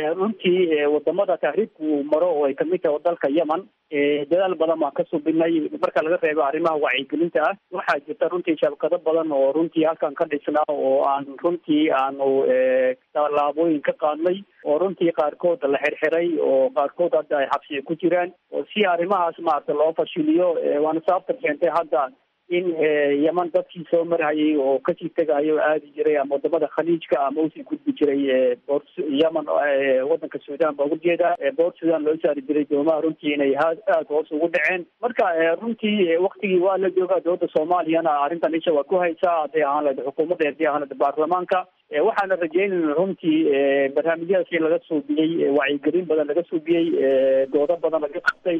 runtii wadamada tahriibku maro oo ay kamid tahay dalka yemen dadaal badan baan ka subinay marka laga reebo arrimaha wacyigelinta ah waxaa jirta runtii shabakado badan oo runtii halkan ka dhisnaa oo aan runtii aanu tallaabooyin ka qaadnay oo runtii qaarkood la xirxiray oo qaarkood hadda ay xabsiga ku jiraan oo si arrimahaas maarata loo fashiliyo waana sababta keentay hadda in yeman dadkii soo marhayay oo kasii tegayo aadi jiray ama wadamada khaliijka ama usii gudbi jiray boor yemen wadanka sudan baa ugu jeeda boor sudan loo saari jiray doomaha runtii inay aada hoos ugu dhaceen marka runtii waktigii waa la joogaa dowladda soomaaliyana arrintan isha waa ku haysaa hadday ahaan lahayd xukuumadda hadday ahaan lahayd baarlamaanka waxaana rajeynayna runtii barnaamijyadaas in laga suubiyey wacyigelin badan laga suubiyey doodo badan laga qabtay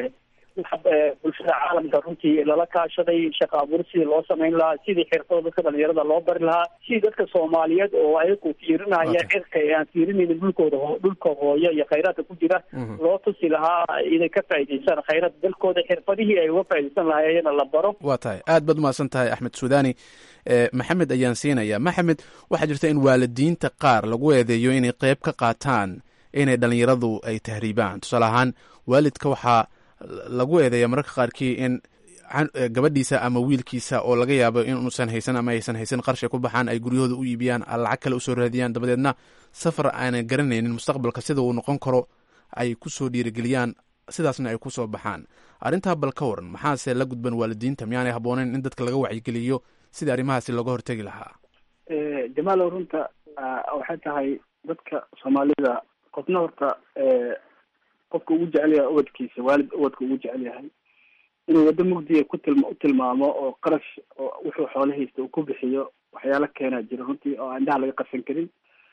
bulshada caalamka runtii lala kaashaday shaqa abuur sidii loo samayn lahaa sidii xirfada dadka dhalinyarada loo bari lahaa sidii dadka soomaaliyeed oo ayagu fiirinaya cirka ee aan fiirinaynin dhulkooda dhulka hooyo iyo khayraadka ku jira loo tusi lahaa inay ka faa'idaystaan khayraad dalkooda xirfadihii ay uga faaidaysan lahaayena la baro waa tahay aad baad umahadsan tahay axmed suudani maxamed ayaan siinaya maxamed waxaa jirta in waalidiinta qaar lagu eedeeyo inay qeyb ka qaataan inay dhalinyaradu ay tahriibaan tusaale ahaan waalidka waxaa lagu eedeeya mararka qaarkii in gabadhiisa ama wiilkiisa oo laga yaabo inuusan haysan ama aysan haysan qarshay ku baxaan ay guryahooda u iibiyaan lacag kale usoo raadiyaan dabadeedna safar aanan garanaynin mustaqbalka sida uu noqon karo ay kusoo dhiirigeliyaan sidaasna ay kusoo baxaan arrintaa bal ka waran maxaase la gudban waalidiinta miyaanay habbooneyn in dadka laga wacyigeliyo sidii arrimahaasi looga hortegi lahaa jamaalow runta waxay tahay dadka soomaalida qofna horta qofka ugu jecel yahay ubadkiisa waalid ubadka ugu jecel yahay inuu waddo mugdiya ku tilma u tilmaamo oo qarash oo wuxuu xoolo haysta uu ku bixiyo waxyaalo keenaa jira runtii oo indhaha laga qasan karin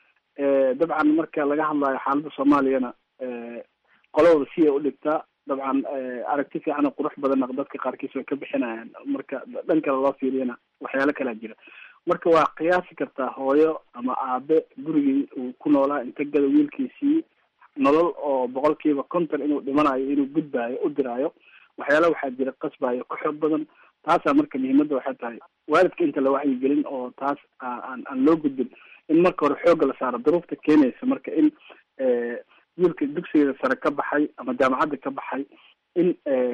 dabcan marka laga hadlayo xaaladda soomaaliyana qolada si ay u dhigtaa dabcan aragti fiican oo qurux badanna dadka qaarkiis way ka bixinayaan marka dhan kale loo fiiriyana waxyaalo kalaa jira marka waa qiyaasi kartaa hooyo ama aabe gurigii uu ku noolaa inta gada wiilkiisii nolol oo boqolkiiba konton inuu dhimanayo inuu gudbaayo u diraayo waxyaala waxaa jira qasbayo ka xoog badan taasaa marka muhiimadda waxay tahay waalidka inta la wacyigelin oo taas aan aan loo gudbin in marka hore xoogga la saaro duruufta keenaysa marka in wiilka dugsigeeda sare ka baxay ama jaamacadda ka baxay in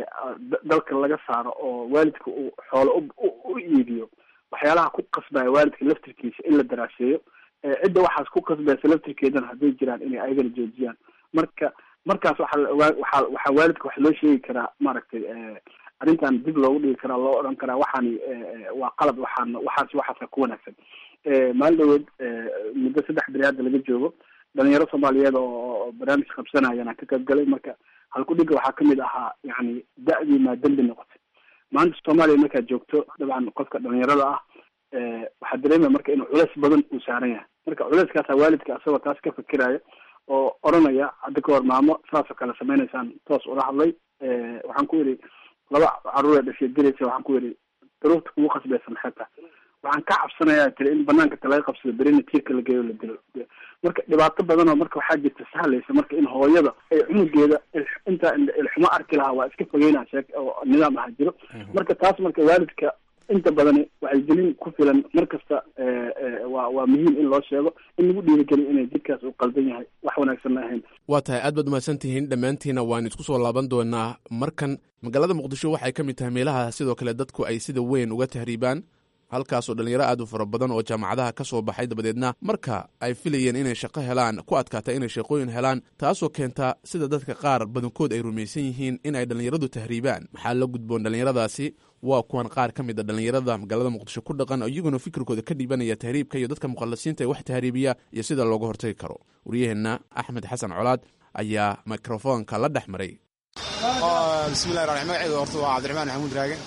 dalka laga saaro oo waalidka uu xoolo u iibiyo waxyaalaha ku qasbaya waalidka laftirkiisa in la daraaseeyo cidda waxaas ku qasbaysa laftirkeedana hadday jiraan inay ayagana joojiyaan marka markaas waxaa la ogaa waxaa waxaa waalidka wax loo sheegi karaa maaragtay arrintan dib loogu dhigi karaa loo odhan karaa waxaani waa qalad waxaan waxaas waxaasa ku wanaagsan maalin dhaweed muddo saddex beri hadda laga joogo dhalinyaro soomaaliyeed oo barnaamij qabsanayana ka qayb galay marka halkudhiga waxaa kamid ahaa yani da-dii maa dembi noqotay maanta soomaaliya markaad joogto dabcan qofka dhalinyarada ah waxaa dareemaya marka inuu culeys badan uu saaran yahay marka culeyskaasa waalidka asagoo taas ka fikiraya oo oranaya hadda ka hor maamo saasoo kale sameynaysaan toos ula hadlay waxaan ku yidhi laba caruur ee dhashay gelaysa waxaan ku yidhi daruurta kugu qasbaysa maxay tahay waxaan ka cabsanayaa tiri in banaanka ta laga qabsado berina tiirka la geeyo la dilo marka dhibaato badan oo marka waxaa jirta sahlaysa marka in hooyada ay cunugeeda intaa ilxumo arki lahaa waa iska fogeynaa sheek oo nidaam aha jiro marka taas marka waalidka inta badani wacyigelin ku filan mar kasta waa waa muhiim in loo sheego in lagu dhiirigeliyo inay jidkaas uu qaldan yahay wax wanaagsanna ahayn waa tahay aad baad umahadsan tihiin dhammaantiina waan isku soo laaban doonaa markan magaalada muqdisho waxay ka mid tahay meelaha sidoo kale dadku ay sida weyn uga tahriibaan halkaasoo dhallinyaro aad u fara badan oo jaamacadaha ka soo baxay dabadeedna marka ay filayeen inay shaqo helaan ku adkaata inay shaqooyin helaan taasoo keenta sida dadka qaar badankood ay rumaysan yihiin in ay dhallinyaradu tahriibaan maxaa la gudboon dhallinyaradaasi waa kuwan qaar ka mid a dhallinyarada magaalada muqdisho ku dhaqan iyaguna fikirkooda ka dhiibanaya tahriibka iyo dadka muqallasiinta ee wax tahriibiya iyo sida looga hortagi karo waryaheenna axmed xasan colaad ayaa mikrofoonka la dhex maray bismillahi raxmaan magaceyda horta waa cabdiraxmaan maxamuud raage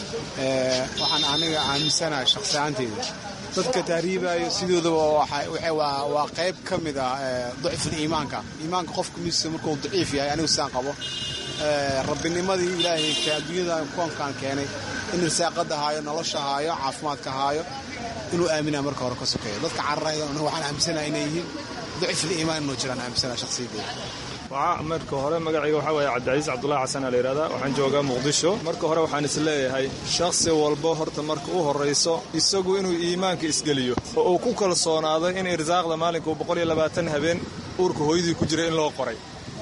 waxaan aniga aaminsanaha shakhsi ahaanteyda dadka tahriibaayo sidoodaba waa qayb ka mid ah dacful iimaanka iimaanka qofka miisa markuu daciif yahay anigu sidaan qabo rabbinimadii ilaahay adduunyada koonkaan keenay in risaaqada haayo nolosha haayo caafimaadka haayo inuu aaminaa marka hore ka sokeeyo dadka cararaya waxaan aaminsanaha inay yihiin dacful iimaan inuu jiraan aaminsanaha shakhsiyadeyda marka hore magacayga waxaa waaya cabdicasiis cabdulahi xasan aa la yidhahdaa waxaan joogaa muqdisho marka hore waxaan is leeyahay shakhsi walba horta marka u horrayso isagu inuu iimaanka isgeliyo oo uu ku kalsoonaado in irsaaqda maalinka boqol iyo labaatan habeen uurka hooyadii ku jira in loo qoray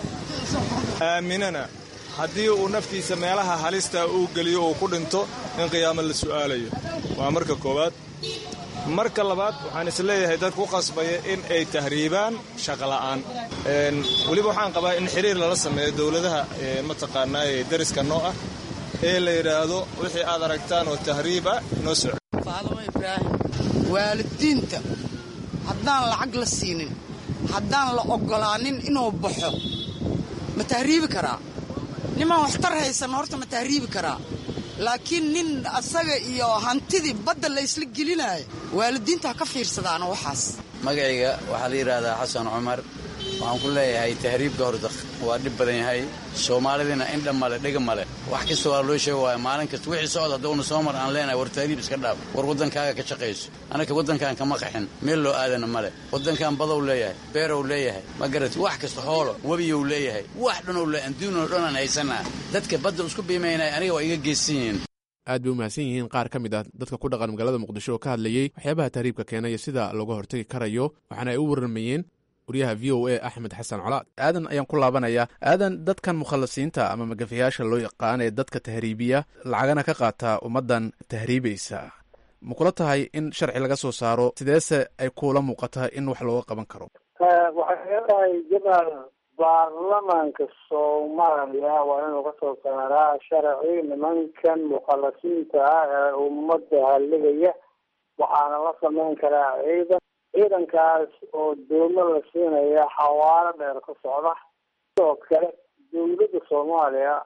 aaminana haddii uu naftiisa meelaha halista uu geliyo uu ku dhinto in qiyaamo la su'aalayo waa marka koowaad marka labaad waxaan is leeyahay dad ku qasbaya in ay tahriibaan shaqola'aan weliba waxaan qabaa in xiriir lala sameeyo dowladaha mataqaanaa ee dariska noo ah ee la yidhaahdo wixii aad aragtaan oo tahriiba noo soco faalamo ibraahim waalidiinta haddaan lacag la siinin haddaan la oggolaanin inuu baxo ma tahriibi karaa nimaan waxtar haysan horta ma tahriibi karaa laakiin nin asaga iyo hantidii badda la ysla gelinaayo waalidiinta ha ka fiirsadaana waxaas magacayga waxaa la yidhaahdaa xasan cumar waxaan ku leeyahay tahriibka horta waa dhib badan yahay soomaalidina indha male dhega male wax kasta waa loo sheega waaya maalin kasta wixii socod haddawna soo mar aan leenahay war tahriib iska dhaaf war waddankaaga ka shaqayso annaka waddankan kama qaxin meel loo aadana male waddankan badow leeyahay beerow leeyahay ma garati wax kasta xoolo webiyow leeyahay wax dhanow le adduunoo dhanaan haysanaa dadka badda isku biimaynaya aniga waa iga geesan yihiin aad bay u mahadsan yihiin qaar ka mid ah dadka ku dhaqan magaalada muqdisho oo ka hadlayey waxyaabaha tahriibka keenaya sida looga hortagi karayo waxaana ay u warramayeen waryaha v o a axmed xasan colaad aadan ayaan ku laabanayaa aadan dadkan mukhallasiinta ama magafayaasha loo yaqaan ee dadka tahriibiya lacagana ka qaata ummaddan tahriibaysa ma kula tahay in sharci laga soo saaro sideese ay kuula muuqataa in wax looga qaban karo waxay leedahay jamaal baarlamaanka soomaaliya waa inuu kasoo saaraa sharci nimankan mukhallasiinta ah ee ummadda halligaya waxaana la sameyn karaa ciidan ciidankaas oo doomo la siinaya xawaalo dheer ka socda sidoo kale dowladda soomaaliya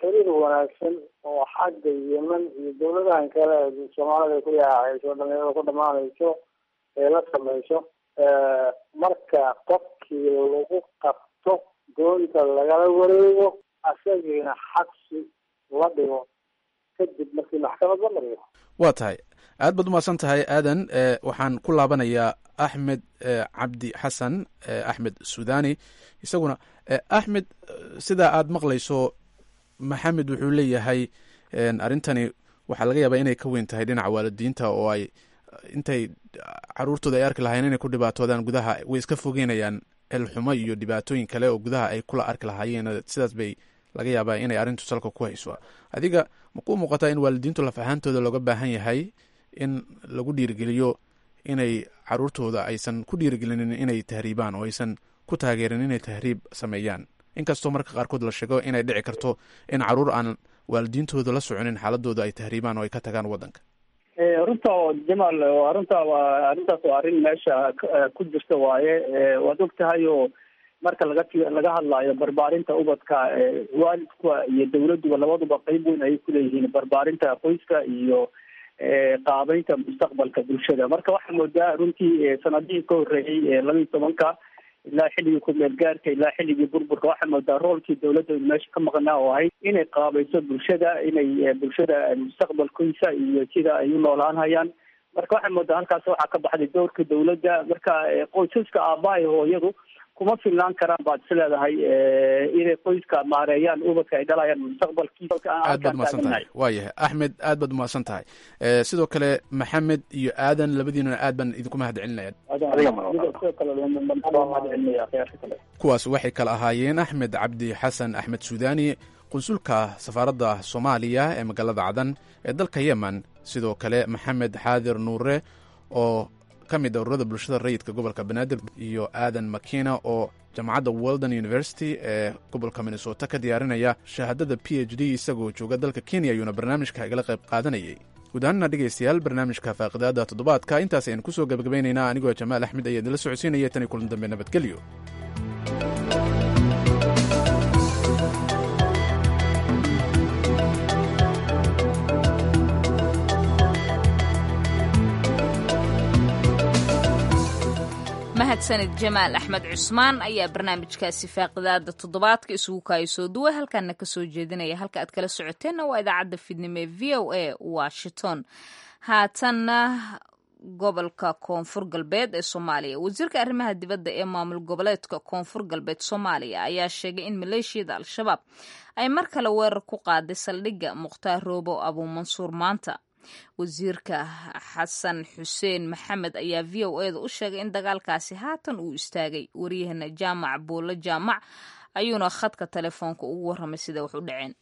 xiriir wanaagsan oo xagga yemen iyo dawladahan kale soomaalida ku yaacayso dhalinyarada ku dhamaanayso ee la samayso marka qofkii lagu qabto doonta lagala wareego asagiina xabsi la dhigo kadib markii maxkamad la mariyo waa tahay aad baad umahadsan tahay aadan waxaan ku laabanayaa axmed cabdi xasan axmed sudani isaguna axmed sidaa aad maqlayso maxamed wuxuu leeyahay arrintani waxaa laga yaabaa inay ka weyn tahay dhinaca waalidiinta oo ay intay caruurtooda ay arki lahaayeen inay ku dhibaatoodaan gudaha way iska fogeynayaan elxumo iyo dhibaatooyin kale oo gudaha ay kula arki lahaayeen sidaas bay laga yaabaa inay arrintu salka ku hayso adiga makuu muuqataa in waalidiintu laf ahaantooda looga baahan yahay in lagu dhiirigeliyo inay caruurtooda aysan ku dhiirigelinin inay tahriibaan oo aysan ku taageerin inay tahriib sameeyaan inkastoo marka qaarkood la sheego inay dhici karto in caruur aan waalidiintooda la soconin xaaladooda ay tahriibaan oo ay ka tagaan waddanka runta jamaal arrinta waa arrintaas waa arrin meesha ku jirta waaye waad og tahay oo marka laga laga hadlaayo barbaarinta ubadka waalidka iyo dawladduba labaduba qeyb weyn ayay kuleeyihiin barbaarinta qoyska iyo qaabeynta mustaqbalka bulshada marka waxaa moodaa runtii sanadihii ka horreeyey labaiyi tobanka ilaa xilligii kumeel gaarka ilaa xilligii burburka waxaa moodaa roolkii dawladda meesha ka maqnaa oo ahayd inay qaabayso bulshada inay bulshada mustaqbalkiisa iyo sida ay u noolaan hayaan marka waxaa moodaa halkaas waxaa ka baxday doorka dawladda marka qoysaska aabbahay hooyadu kuma filnaan karaan baad is leedahay inay qoyska maareeyaan ubadka ay dhalayaan mustaqbalkiisa aad baad umahadsan tahay waayahay axmed aad baad umahadsan tahay sidoo kale maxamed iyo aadan labadiinuna aad baan idinku mahad celinaya kuwaas waxay kala ahaayeen axmed cabdi xasan axmed suudani qunsulka safaaradda soomaaliya ee magaalada cadan ee dalka yemen sidoo kale maxamed xaadir nuure oo ka mid a ururada bulshada rayidka gobolka banaadir iyo aadan makina oo jaamacadda weldon university ee gobolka minnesota ka diyaarinaya shahaadada p h d isagoo jooga dalka kenya ayuuna barnaamijka igala qayb qaadanayay guud ahaanna dhegaystayaal barnaamijka faaqidaada toddobaadka intaas ayaan kusoo gabagabaynaynaa anigoo jamaal axmed ayaa idinla socodsiinaya tan iyo kulan dambe nabadgelyo mahadsanid jamaal axmed cusmaan ayaa barnaamijkaasi faaqidaada toddobaadka isugu kaaya soo duway halkaana kasoo jeedinaya halka aad kala socoteenna waa idaacadda fidnimo ee v o a washington haatanna gobolka koonfur galbeed ee soomaaliya wasiirka arrimaha dibadda ee maamul goboleedka koonfur galbeed soomaaliya ayaa sheegay in maleeshiyada al-shabaab ay mar kale weerar ku qaaday saldhigga mukhtaar roobo abuumansuur maanta wasiirka xasan xuseen maxamed ayaa v o eda u sheegay in dagaalkaasi haatan uu istaagay waryahana jaamac buulo jaamac ayuuna khadka telefoonka ugu warramay sida wax u dhaceen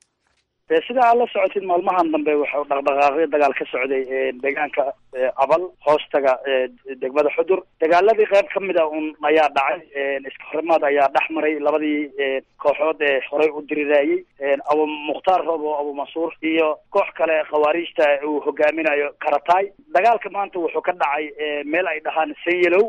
sida aad la socotid maalmahan dambe waxau dhaqdhaqaaqyo dagaal ka socday deegaanka abal hoostaga degmada xudur dagaaladii qayb ka mid a un ayaa dhacay iska horimaad ayaa dhex maray labadii kooxood ee horey u diriraayey abu mukhtaar roob oo abu mansuur iyo koox kale khawaariijta uu hogaaminayo karataay dagaalka maanta wuxuu ka dhacay meel ay dhahaan sanyelow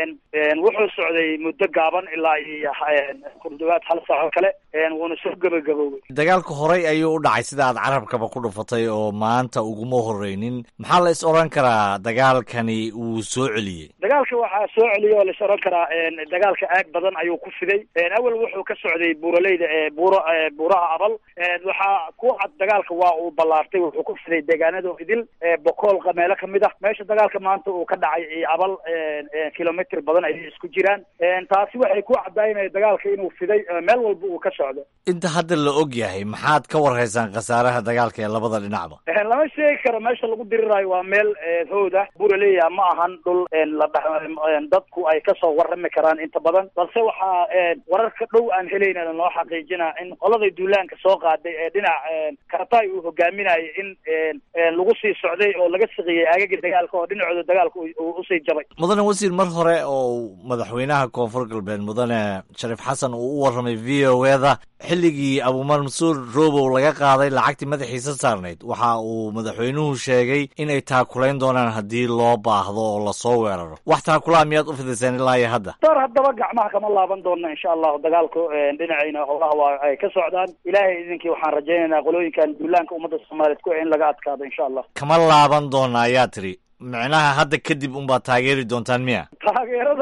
wuxuu socday muddo gaaban ilaa iyo kurdhawaad hal saaco kale wuuna soo gebagaboobay dagaalka horey ayuu u dhacay sida aad carabkaba ku dhufatay oo maanta uguma horeynin maxaa la is odhan karaa dagaalkani uu soo celiyey dagaalka waxaa soo celiyay oo la is odhan karaa dagaalka aag badan ayuu ku fiday awel wuxuu ka socday buuraleyda ee buuro buuraha abal waxaa ku cad dagaalka waa uu ballaartay wuxuu ku fiday deegaanada idil bokool meelo kamid ah meesha dagaalka maanta uu ka dhacay abal kilomitr badan ayay isku jiraan taasi waxay ku cadaynaya dagaalka inuu fiday meel walba uu ka socdo inta hadda la og yahay maxaad ka warhaysaan khasaaraha dagaalka ee labada dhinacba lama sheegi karo meesha lagu diriraayo waa meel hood ah buraleya ma ahan dhul la dadku ay kasoo warrami karaan inta badan balse waxaa wararka dhow aan helayna noo xaqiijina in qoladay duulaanka soo qaaday ee dhinac karataay uu hogaaminayo in lagu sii socday oo laga siqiyey aagaga dagaalka oo dhinacooda dagaalka usii jabay mudane wasiir mar hore oo madaxweynaha koonfur galbeed mudane shariif xasan uu u warramay v o eda xilligii abuumansuur robow laga qaaday lacagtii madaxiisa saarnayd waxa uu madaxweynuhu sheegay inay taakulayn doonaan doonaan haddii loo baahdo oo lasoo weeraro wax taakula miyaad u fidiseen ilaa iyo hadda door haddaba gacmaha kama laaban doona insha allahu dagaalku dhinacayna howlaha waa ay ka socdaan ilaahay idinkii waxaan rajaynaynaa qolooyinkan duulaanka ummadda soomaaliyeed ku in laga adkaado insha allah kama laaban doona ayaa tiri micnaha hadda kadib unbaad taageeri doontaan miya taageerada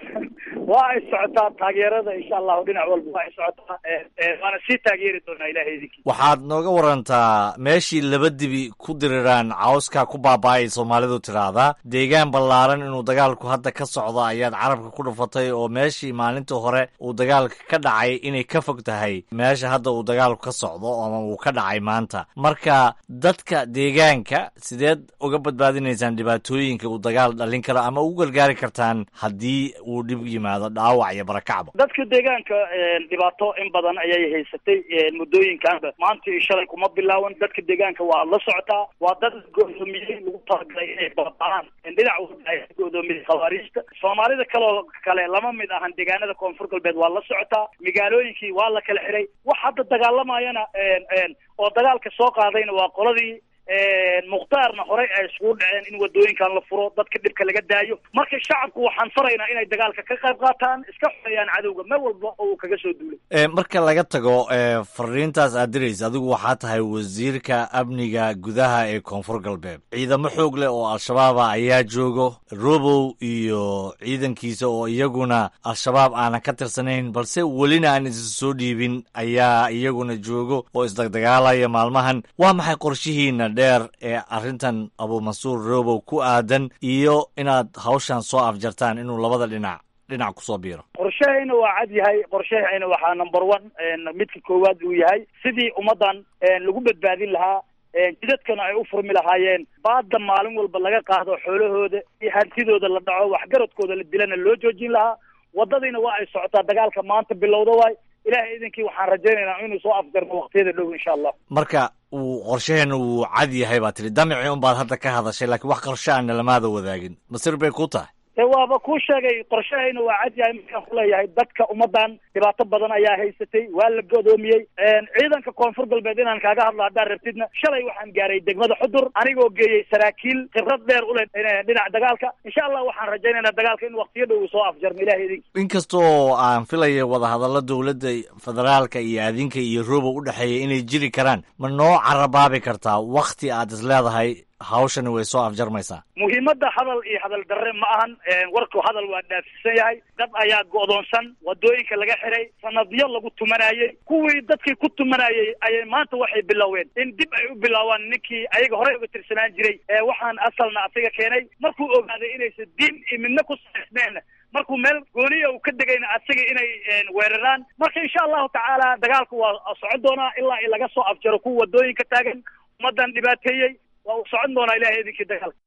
waa ay socotaa taageerada insha allahu dhinac walba waa ay socotaa waana sii taageeri doonaa ilahay idinkii waxaad nooga warantaa meeshii laba dibi ku diriraan cawska ku baaba-ay soomaalidu tiraahdaa deegaan ballaaran inuu dagaalku hadda ka socdo ayaad carabka ku dhufatay oo meeshii maalinta hore uu dagaalka ka dhacay inay ka fog tahay meesha hadda uu dagaalku ka socdo ama uu ka dhacay maanta marka dadka deegaanka sideed uga badbaadinaysaan dhibaatooyinka uu dagaal dhalin karo ama ugu gargaari kartaan haddii uu dhib yimaado dhaawac iyo barakacba dadka deegaanka dhibaato in badan ayay haysatay muddooyinkanba maanta iyo shalay kuma bilaawan dadka deegaanka waa la socotaa waa dad godoomiyey lagu talagalay inay baaba'aan dhinac walba ay godoomiyey khawaariijta soomaalida kaloo kale lama mid ahan deegaanada koonfur galbeed waa la socotaa magaalooyinkii waa la kala xiray wax hadda dagaalamayana oo dagaalka soo qaadayna waa qoladii mukhtaarna horey ay iskugu dhaceen in wadooyinkan la furo dadka dhibka laga daayo marka shacabku waxaan faraynaa inay dagaalka ka qayb qaataan iska xoreeyaan cadowga meel walba oo uu kaga soo duulay marka laga tago fariintaas aad diraysa adigu waxaa tahay wasiirka amniga gudaha ee koonfur galbeed ciidamo xoog leh oo al-shabaaba ayaa joogo robow iyo ciidankiisa oo iyaguna al-shabaab aanan ka tirsanayn balse welina aan isa soo dhiibin ayaa iyaguna joogo oo isdagdagaalaya maalmahan waa maxay qorshihiina dheer ee arrintan abuumansuur robow ku aadan iyo inaad hawshan soo afjartaan inuu labada dhinac dhinac kusoo biiro qorshahayna waa cad yahay qorshahayna waxaa number one midka koowaad uu yahay sidii ummaddan lagu badbaadin lahaa jidadkana ay u furmi lahaayeen baadda maalin walba laga qaado xoolahooda iyo hantidooda la dhaco waxgaradkooda la dilana loo joojin lahaa waddadiina waa ay socotaa dagaalka maanta bilowda waay ilahay idinkii waxaan rajaynaynaa inuu soo afgarno waqtiyada dhow insha allah marka uu qorshaheena wuu cad yahay baa tiri damicii un baad hadda ka hadashay laakiin wax qorshe aana lamaada wadaagin masir bay ku tahay e waaba kuu sheegay qorshahayna waa cad yahay markaan kuleeyahay dadka ummaddan dhibaato badan ayaa haysatay waa la godoomiyey ciidanka koonfur galbeed inaan kaaga hadlo haddaan rabtidna shalay waxaan gaaray degmada xudur anigoo geeyey saraakiil khibrad dheer u leh dhinaca dagaalka insha allah waxaan rajaynaynaa dagaalka in waqtiyo dhow uu soo afjarmo ilahay idinki inkastoo aan filaya wadahadallo dowladda federaalka iyo adinka iyo robow u dhexeeya inay jiri karaan ma noo carabaabi kartaa wakti aad is leedahay hawshani way soo afjarmaysaa muhiimadda hadal iyo hadal darre ma ahan warku hadal waa dhaafsiisan yahay dad ayaa go'doonsan wadooyinka laga xiray sanadyo lagu tumanayey kuwii dadkii ku tumanayey ayay maanta waxay biloween in dib ay u bilaawaan ninkii ayaga horey uga tirsanaan jiray waxaan asalna asaga keenay markuu ogaaday inaysan diin iyo midna ku saaysneen markuu meel gooniya uu ka degayna asaga inay weeraraan marka insha allahu tacaala dagaalku waa socon doonaa ilaa i laga soo afjaro kuwa wadooyinka taagan ummaddan dhibaateeyey waa uu socon doonaa ilahay idinkii dagaalka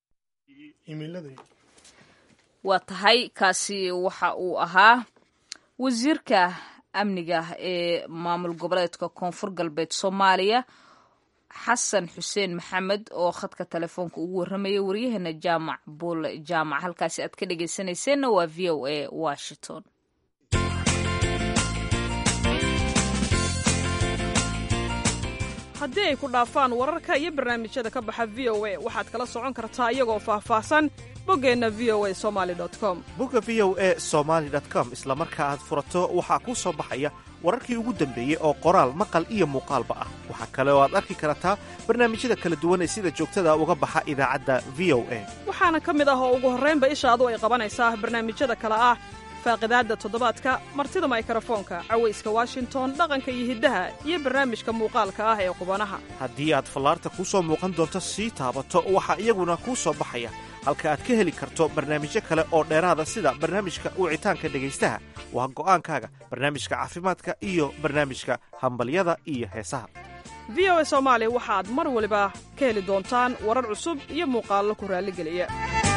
waa tahay kaasi waxa uu ahaa wasiirka amniga ee maamul goboleedka koonfur galbeed soomaaliya xasan xuseen maxamed oo khadka telefoonka ugu warramaya waryaheena jaamac buule jaamac halkaasi aad ka dhegeysanayseena waa v o a washington haddii ay ku dhaafaan wararka iyo barnaamijyada ka baxa v o a waxaad kala socon kartaa iyagoo faahfaahsan boggeenna v o a somali com bogga v o a somaali com isla marka aad furato waxaa kuu soo baxaya wararkii ugu dambeeyey oo qoraal maqal iyo muuqaalba ah waxaa kale oo aad arki kartaa barnaamijyada kala duwan ee sida joogtada uga baxa idaacadda v o a waxaana ka mid ah oo ugu horraynba ishaadu ay qabanaysaa barnaamijyada kale ah faaqidaadda toddobaadka martida maykarafoonka cawayska washington dhaqanka iyo hiddaha iyo barnaamijka muuqaalka ah ee qubanaha haddii aad fallaarta kuu soo muuqan doonto sii taabato waxaa iyaguna kuu soo baxaya halka aad ka heli karto barnaamijyo kale oo dheeraada sida barnaamijka wicitaanka dhegaystaha waa go'aankaaga barnaamijka caafimaadka iyo barnaamijka hambalyada iyo heesaha v o a soomaali waxaad mar waliba ka heli doontaan warar cusub iyo muuqaallo ku raalligeliya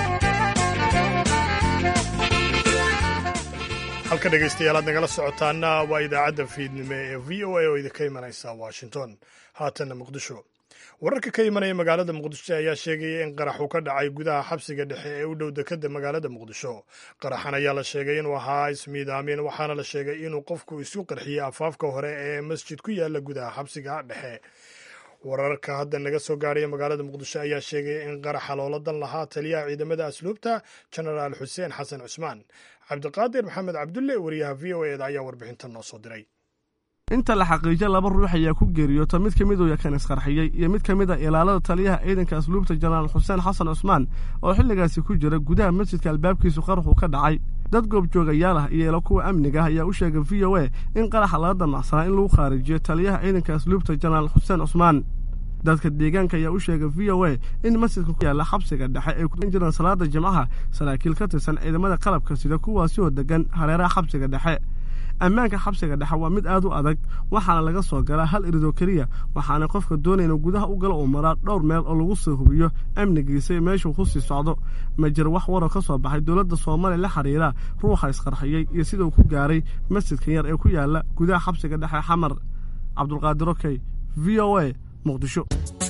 halka dhegaystayaal aad nagala socotaana waa idaacadda fiidnimo ee v o a oo idinka imanaysa washington haatanna muqdisho wararka ka imanaya magaalada muqdisho ayaa sheegaya in qarax uu ka dhacay gudaha xabsiga dhexe ee u dhow dekada magaalada muqdisho qaraxan ayaa la sheegay inuu ahaa ismiidaamin waxaana la sheegay inuu qofku isu qarxiyey afaafka hore ee masjid ku yaala gudaha xabsiga dhexe wararka hadda naga soo gaadhaya magaalada muqdisho ayaa sheegaya in qaraxa looladan lahaa taliyaha ciidamada asluubta genaraal xuseen xasan cusmaan cabdiqaadir maxamed cabdulle wariyaha v o eda ayaa warbixintan noo soo diray inta la xaqiijo laba ruux ayaa ku geeriyoota mid ka mid uu yakan isqarxiyey iyo mid ka mid a ilaalada taliyaha ciidanka asluubta jenaraal xuseen xasan cusmaan oo xilligaasi ku jira gudaha masjidka albaabkiisu qaraxu ka dhacay dad goobjoogayaal ah iyo ilo kuwa amniga ah ayaa u sheegay v o a in qaraxa laga damacsanaa in lagu khaarijiyo taliyaha ciidanka asluubta jenaraal xuseen cusmaan dadka deegaanka ayaa u sheegay v o a in masjidka ku yaalla xabsiga dhexe ay kuan jiraan salaada jimcaha saraakiil ka tirsan ciidamada qalabka sida kuwaasi oo degan hareeraha xabsiga dhexe ammaanka xabsiga dhexe waa mid aad u adag waxaana laga soo galaa hal iridoo keliya waxaana qofka doonaya inuu gudaha u galo uu maraa dhowr meel oo lagu soo hubiyo amnigiisa iyo meeshuu ku sii socdo ma jiro wax waroo ka soo baxay dowladda soomaaliya la xiriira ruuxa isqarxiyey iyo sidau ku gaaray masjidkan yar ee ku yaalla gudaha xabsiga dhexe xamar cabdulqaadir okey v o a muqdisho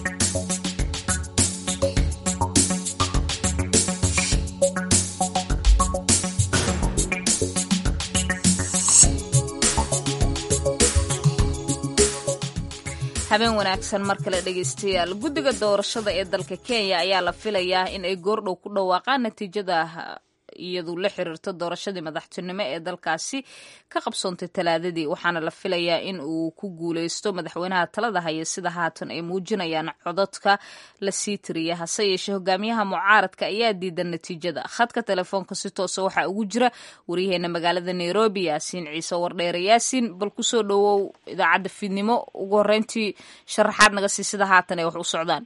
habeen wanaagsan mar kale dhegaystayaal guddiga doorashada ee dalka kenya ayaa la filayaa in ay goordhow ku dhawaaqaan natiijada iyadu la xiriirto doorashadii madaxtinimo ee dalkaasi ka qabsoontay talaadadii waxaana la filayaa in uu ku guuleysto madaxweynaha talada haya sida haatan ay muujinayaan cododka la sii tiriya hase yeeshee hogaamiyaha mucaaradka ayaa diidan natiijada khadka telefoonka si toosa waxaa ugu jira waryaheena magaalada nairobi yaasiin ciise wardheere yaasiin bal kusoo dhowow idaacadda fiidnimo ugu horeyntii sharaxaad naga sii sida haatan ay wax u socdaan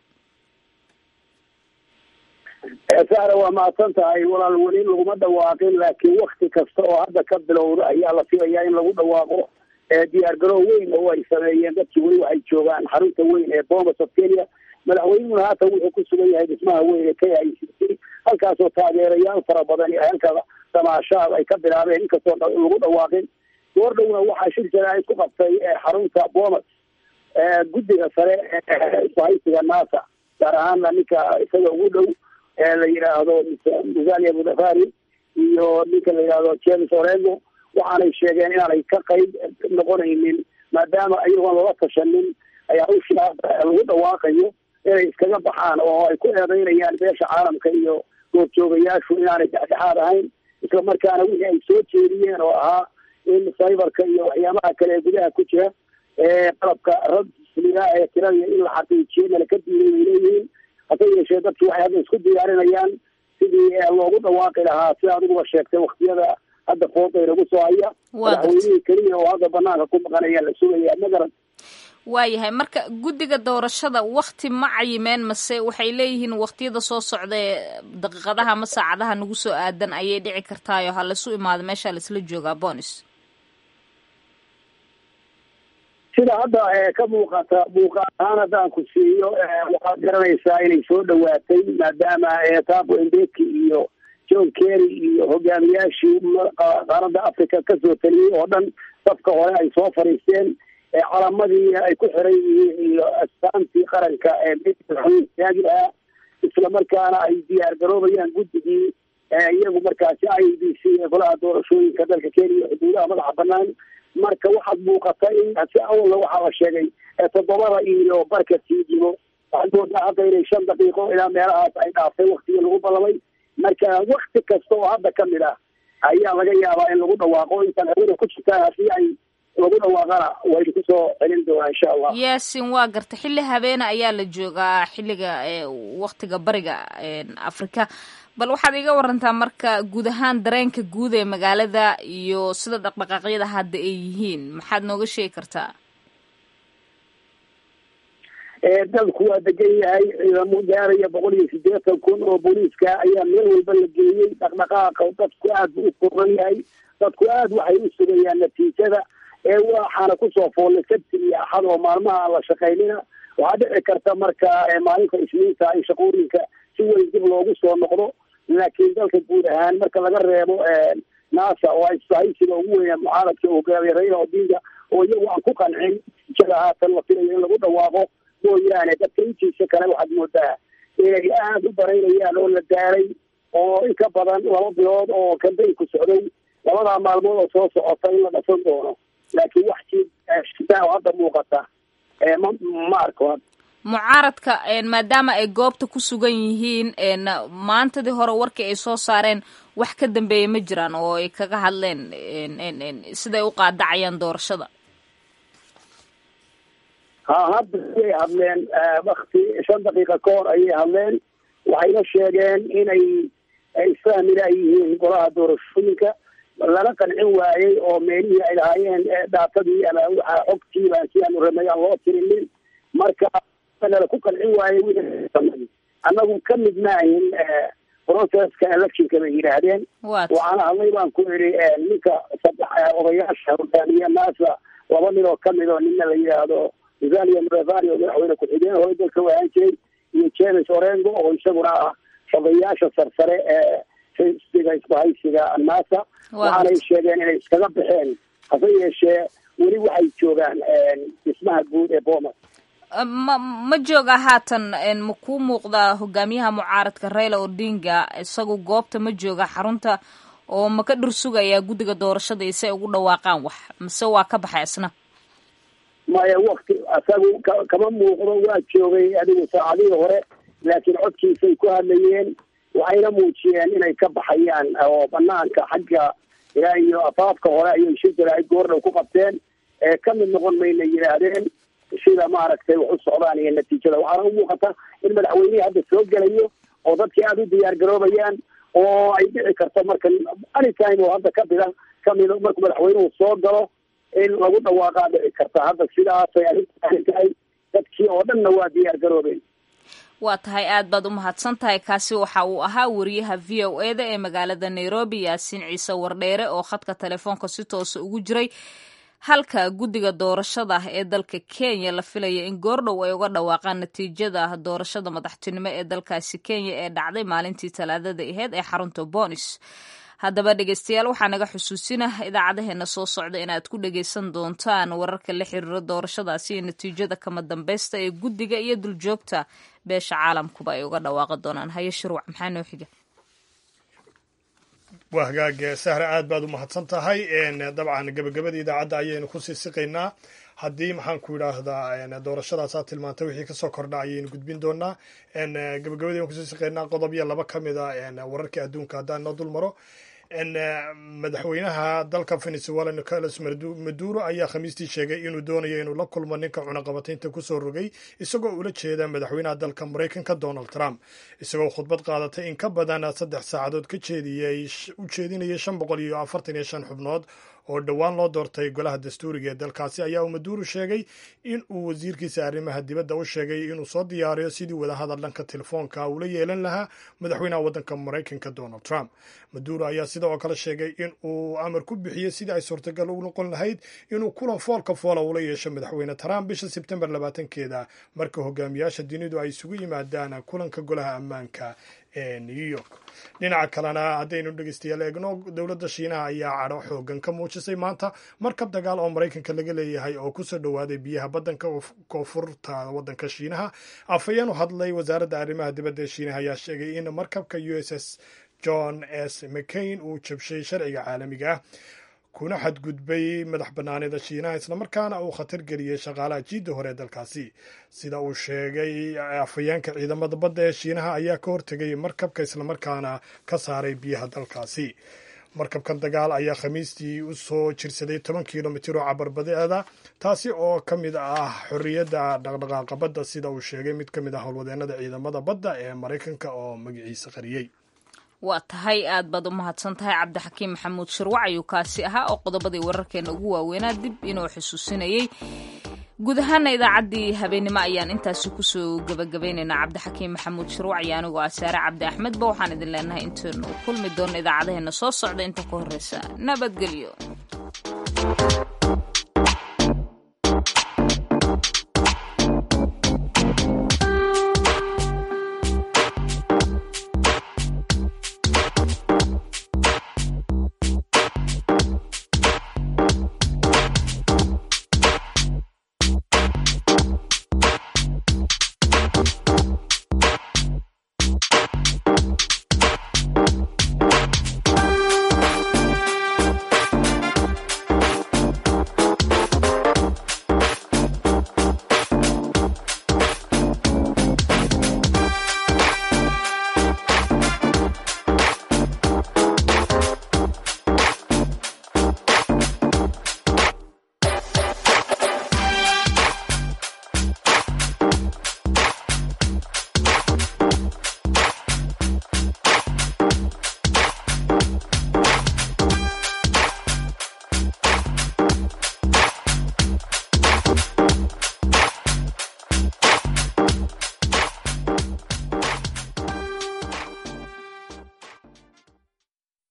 saara waa mahadsan tahay walaal weli laguma dhawaaqin laakiin wakti kasta oo hadda ka bilowda ayaa la filayaa in lagu dhawaaqo diyaar garow weyn oo ay sameeyeen dadkii weli waxay joogaan xarunta weyn ee bomas of kenya madaxweynuhuna haatan wuxuu ku sugan yahay dhismaha weyn ee k i c c halkaasoo taageerayaal fara badan iyo halka damaashaad ay ka bilaabeen inkastoo lagu dhawaaqin goordhowna waxaa shir jaraa'id ku qabtay xarunta bomas guddiga sare ee isbahaysiga nasa gaar ahaana ninka isaga ugu dhow la yidhaahdo musalia mudafari iyo ninka la yidhaahdo james orego waxaanay sheegeen inaanay ka qayb noqonaynin maadaama iyagoon lala tashanin ayaa hawshaa lagu dhawaaqayo inay iskaga baxaan oo ay ku eedeynayaan beesha caalamka iyo goobjoogayaashu inaanay dhexdhexaad ahayn isla markaana wixii ay soo jeediyeen oo ahaa in cyberka iyo waxyaabaha kale ee gudaha ku jira ee qalabka rasmiga ee tirada in la xaqiijiyo nala ka diiday ay leeyihiin hase yeeshee dadki waxay hadda isku diyaarinayaan sidii loogu dhawaaqi lahaa sida adiguba sheegtay waktiyada hadda fooday lagu soo haya madaxweynihii keliya oo hadda banaanka ku maqanaya la sugaya magaran waayahay marka guddiga doorashada wakti ma cayimeen mase waxay leeyihiin waktiyada soo socda ee daqiiqadaha ama saacadaha nagu soo aadan ayay dhici kartaayo ha laisu imaado meesha laisla joogaa bonis sida hadda ka muuqata muuqaal ahaan haddaan ku siiyo waxaad garanaysaa inay soo dhawaatay maadaama tabo embeki iyo john kerry iyo hogaamiyaashii qaaradda africa kasoo taliyey oo dhan safka hore ay soo fadhiisteen calamadii ay ku xiran yihiin iyo astaantii qaranka eeaagi ah isla markaana ay diyaar garoobayaan guddigii iyagu markaasi i b c ee golaha doorashooyinka dalka kenya iyo xuduudaha madaxa banaan marka waxaad muuqata in si awalna waxaa la sheegay toddobada iyo barka sii jiro waxaad moodaa hadda inay shan daqiiqo ilaa meelahaas ay dhaaftay waktigii lagu ballamay marka wakti kasta oo hadda kamid ah ayaa laga yaabaa in lagu dhawaaqo intaan hawada ku jirtaan haddii ay lagu dhawaaqana waynu kusoo celin doonaa insha allah yaasin waa garta xilli habeena ayaa la joogaa xilliga waktiga bariga afrika bal waxaad iga warantaa marka guud ahaan dareenka guud ee magaalada iyo sida dhaqdhaqaaqyada hadda ay yihiin maxaad nooga sheegi kartaa dalku waa degan yahay ciidamo gaaraya boqol iyo siddeetan kun oo booliiska ayaa meel walba la geeyey dhaqdhaqaaqa dadku aad buu u kooban yahay dadku aad waxay u sugayaan natiijada ee waxaana kusoo foollay sabti iyo axad oo maalmaha aan la shaqaynina waxaa dhici karta marka maalinta isniinta in shaqooyinka si weyn dib loogu soo noqdo laakiin dalka guud ahaan marka laga reebo nasa oo isbahaysiga ugu weynaa mucaaradka hogaamiye raila odinga oo iyagu aan ku qancin jada haatan la filayo in lagu dhawaaqo mooyaane dadka intiisa kale waxaad moodaa inay aada u baraynayaan oo la gaaray oo in ka badan laba bilood oo kambaynku socday labadaa maalmood oo soo socota in la dhasan doono laakiin wax si shidaa oo hadda muuqata ma ma arko mucaaradka maadaama ay goobta ku sugan yihiin maantadii hore warkii ay soo saareen wax ka dambeeya ma jiraan oo ay kaga hadleen siday u qaadacayaan doorashada ha hadda ayay hadleen wakti shan daqiiqa ka hor ayay hadleen waxayna sheegeen inay isfahmina ay yihiin golaha doorashooyinka lana qancin waayey oo meelihii ay lahaayeen daatadii ama waxa xogtiiba si aanu rabnay aan loo tirinin marka nala ku qancin waayey wixii annagu ka mid maahin processka electionka bay yidhaahdeen waxaana hadlay baan ku idhi ninka saddex odayaasha hogaamiye naasa laba nin oo kamid oo nina la yidhaahdo musalia murevani oo madaxweyne ku-xigeen hore dalka wahaan jiray iyo james orengo oo isaguna ah shaqeeyaasha sarsare ee xisbiga isbahaysiga nasa waxaanay sheegeen inay iskaga baxeen hase yeeshee weli waxay joogaan dhismaha guud ee bomas ma ma jooga haatan ma kuu muuqda hogaamiyaha mucaaradka raila odinga isagu goobta ma jooga xarunta oo ma ka dhur sugayaa guddiga doorashada iyo si ay ugu dhawaaqaan wax mise waa ka baxay isna maya wakti isagu kama muuqdo waa joogay adigu saacadihii hore laakiin codkiisay ku hadlayeen waxayna muujiyeen inay ka baxayaan oo banaanka xagga ilaa iyo afaafka hore ayay shirkila ay goordhow ku qabteen ee ka mid noqon mayna yidhaahdeen sida maaragtay wax u socdaan iyo natiijada waxaana u muuqata in madaxweynihii hadda soo gelayo oo dadkii aada u diyaar garoobayaan oo ay dhici karto marka anytime oo hadda kabida kamid markuu madaxweynuhu soo galo in lagu dhawaaqaa dhici karta hadda sidaasay arrintaani tahay dadkii oo dhanna waa diyaar garoobeen waa tahay aad baad u mahadsan tahay kaasi waxa uu ahaa wariyaha v o e da ee magaalada nairobi yaasiin ciise wardheere oo khadka telefoonka si toosa ugu jiray halka guddiga doorashada ee dalka kenya la filaya in goordhow ay uga dhawaaqaan natiijada doorashada madaxtinimo ee dalkaasi kenya ee dhacday maalintii talaadada aheyd ee xarunta bonis haddaba dhegeystayaal waxaa naga xusuusina idaacadaheena soo socda inaad ku dhegeysan doontaan wararka la xiriira doorashadaasi iyo natiijada kama dambeysta ee guddiga iyo duljoogta beesha caalamkuba ay uga dhawaaqi doonaan haye shirwac maxaa noo xiga waa hagaag sahra aad baad u mahadsan tahay dabcan gebagabada idaacadda ayaynu kusii siqaynaa haddii maxaan ku idhaahdaa doorashadaasaa tilmaantay wixii kasoo kordha ayaynu gudbin doonaa gebagabadii aan kusii siqaynaa qodobyo laba ka mid a wararkii adduunka haddaan noo dul maro madaxweynaha dalka venezuela nicolas maduro ayaa khamiistii sheegay inuu doonayo inuu la kulmo ninka cunaqabataynta kusoo rogay isagoo ula jeeda madaxweynaha dalka maraykanka donald trump isagoo khudbad qaadatay in ka badan saddex saacadood ka jeediyey u jeedinayay shan boqol iyo afartan iyo shan xubnood oo dhowaan loo doortay golaha dastuuriga ee dalkaasi ayaa uu maduro sheegay in uu wasiirkiisa arrimaha dibadda u sheegay inuu soo diyaariyo sidii wadahadal dhanka telefoonka ula yeelan lahaa madaxweynaha waddanka maraykanka donald trump maduro ayaa sida oo kale sheegay in uu amar ku bixiyey sidii ay suurtagal u noqon lahayd inuu kulan foolka foola ula yeesho madaxweyne trump bisha sebtembar labaatankeeda marka hogaamiyaasha dunidu ay isugu yimaadaan kulanka golaha ammaanka ee new york dhinaca kalena haddaynu dhegeystayaal eegno dowladda shiinaha ayaa cadho xoogan ka muujisay maanta markab dagaal oo maraykanka laga leeyahay oo kusoo dhowaaday biyaha baddanka koonfurta waddanka shiinaha afhayeen u hadlay wasaaradda arrimaha dibadda ee shiinaha ayaa sheegay in markabka u s s john s mccain uu jabshay sharciga caalamiga ah kuna xadgudbay madax bannaanida shiinaha islamarkaana uu khatar geliyey shaqaalaha jiidda hore ee dalkaasi sida uu sheegay afhayeenka ciidamada badda ee shiinaha ayaa ka hortegay markabka islamarkaana ka saaray biyaha dalkaasi markabkan dagaal ayaa khamiistii u soo jirsaday toban kilomitir oo cabarbadeeda taasi oo ka mid ah xorriyadda dhaqdhaqaaqa badda sida uu sheegay mid ka mid ah howlwadeenada ciidamada badda ee maraykanka oo magaciisa qariyey waa tahay aad baad u mahadsan tahay cabdixakiim maxamuud shirwac ayuu kaasi ahaa oo qodobadii wararkeena ugu waaweynaa dib inuu xusuusinayey guud ahaana idaacaddii habeennimo ayaan intaasi kusoo gebagabaynaynaa cabdixakiim maxamuud shirwac iyo anigoo ah saare cabdi axmedba waxaan idin leenahay intaynu kulmi doonno idaacadaheena soo socda inta ka horreysa nabadgelyo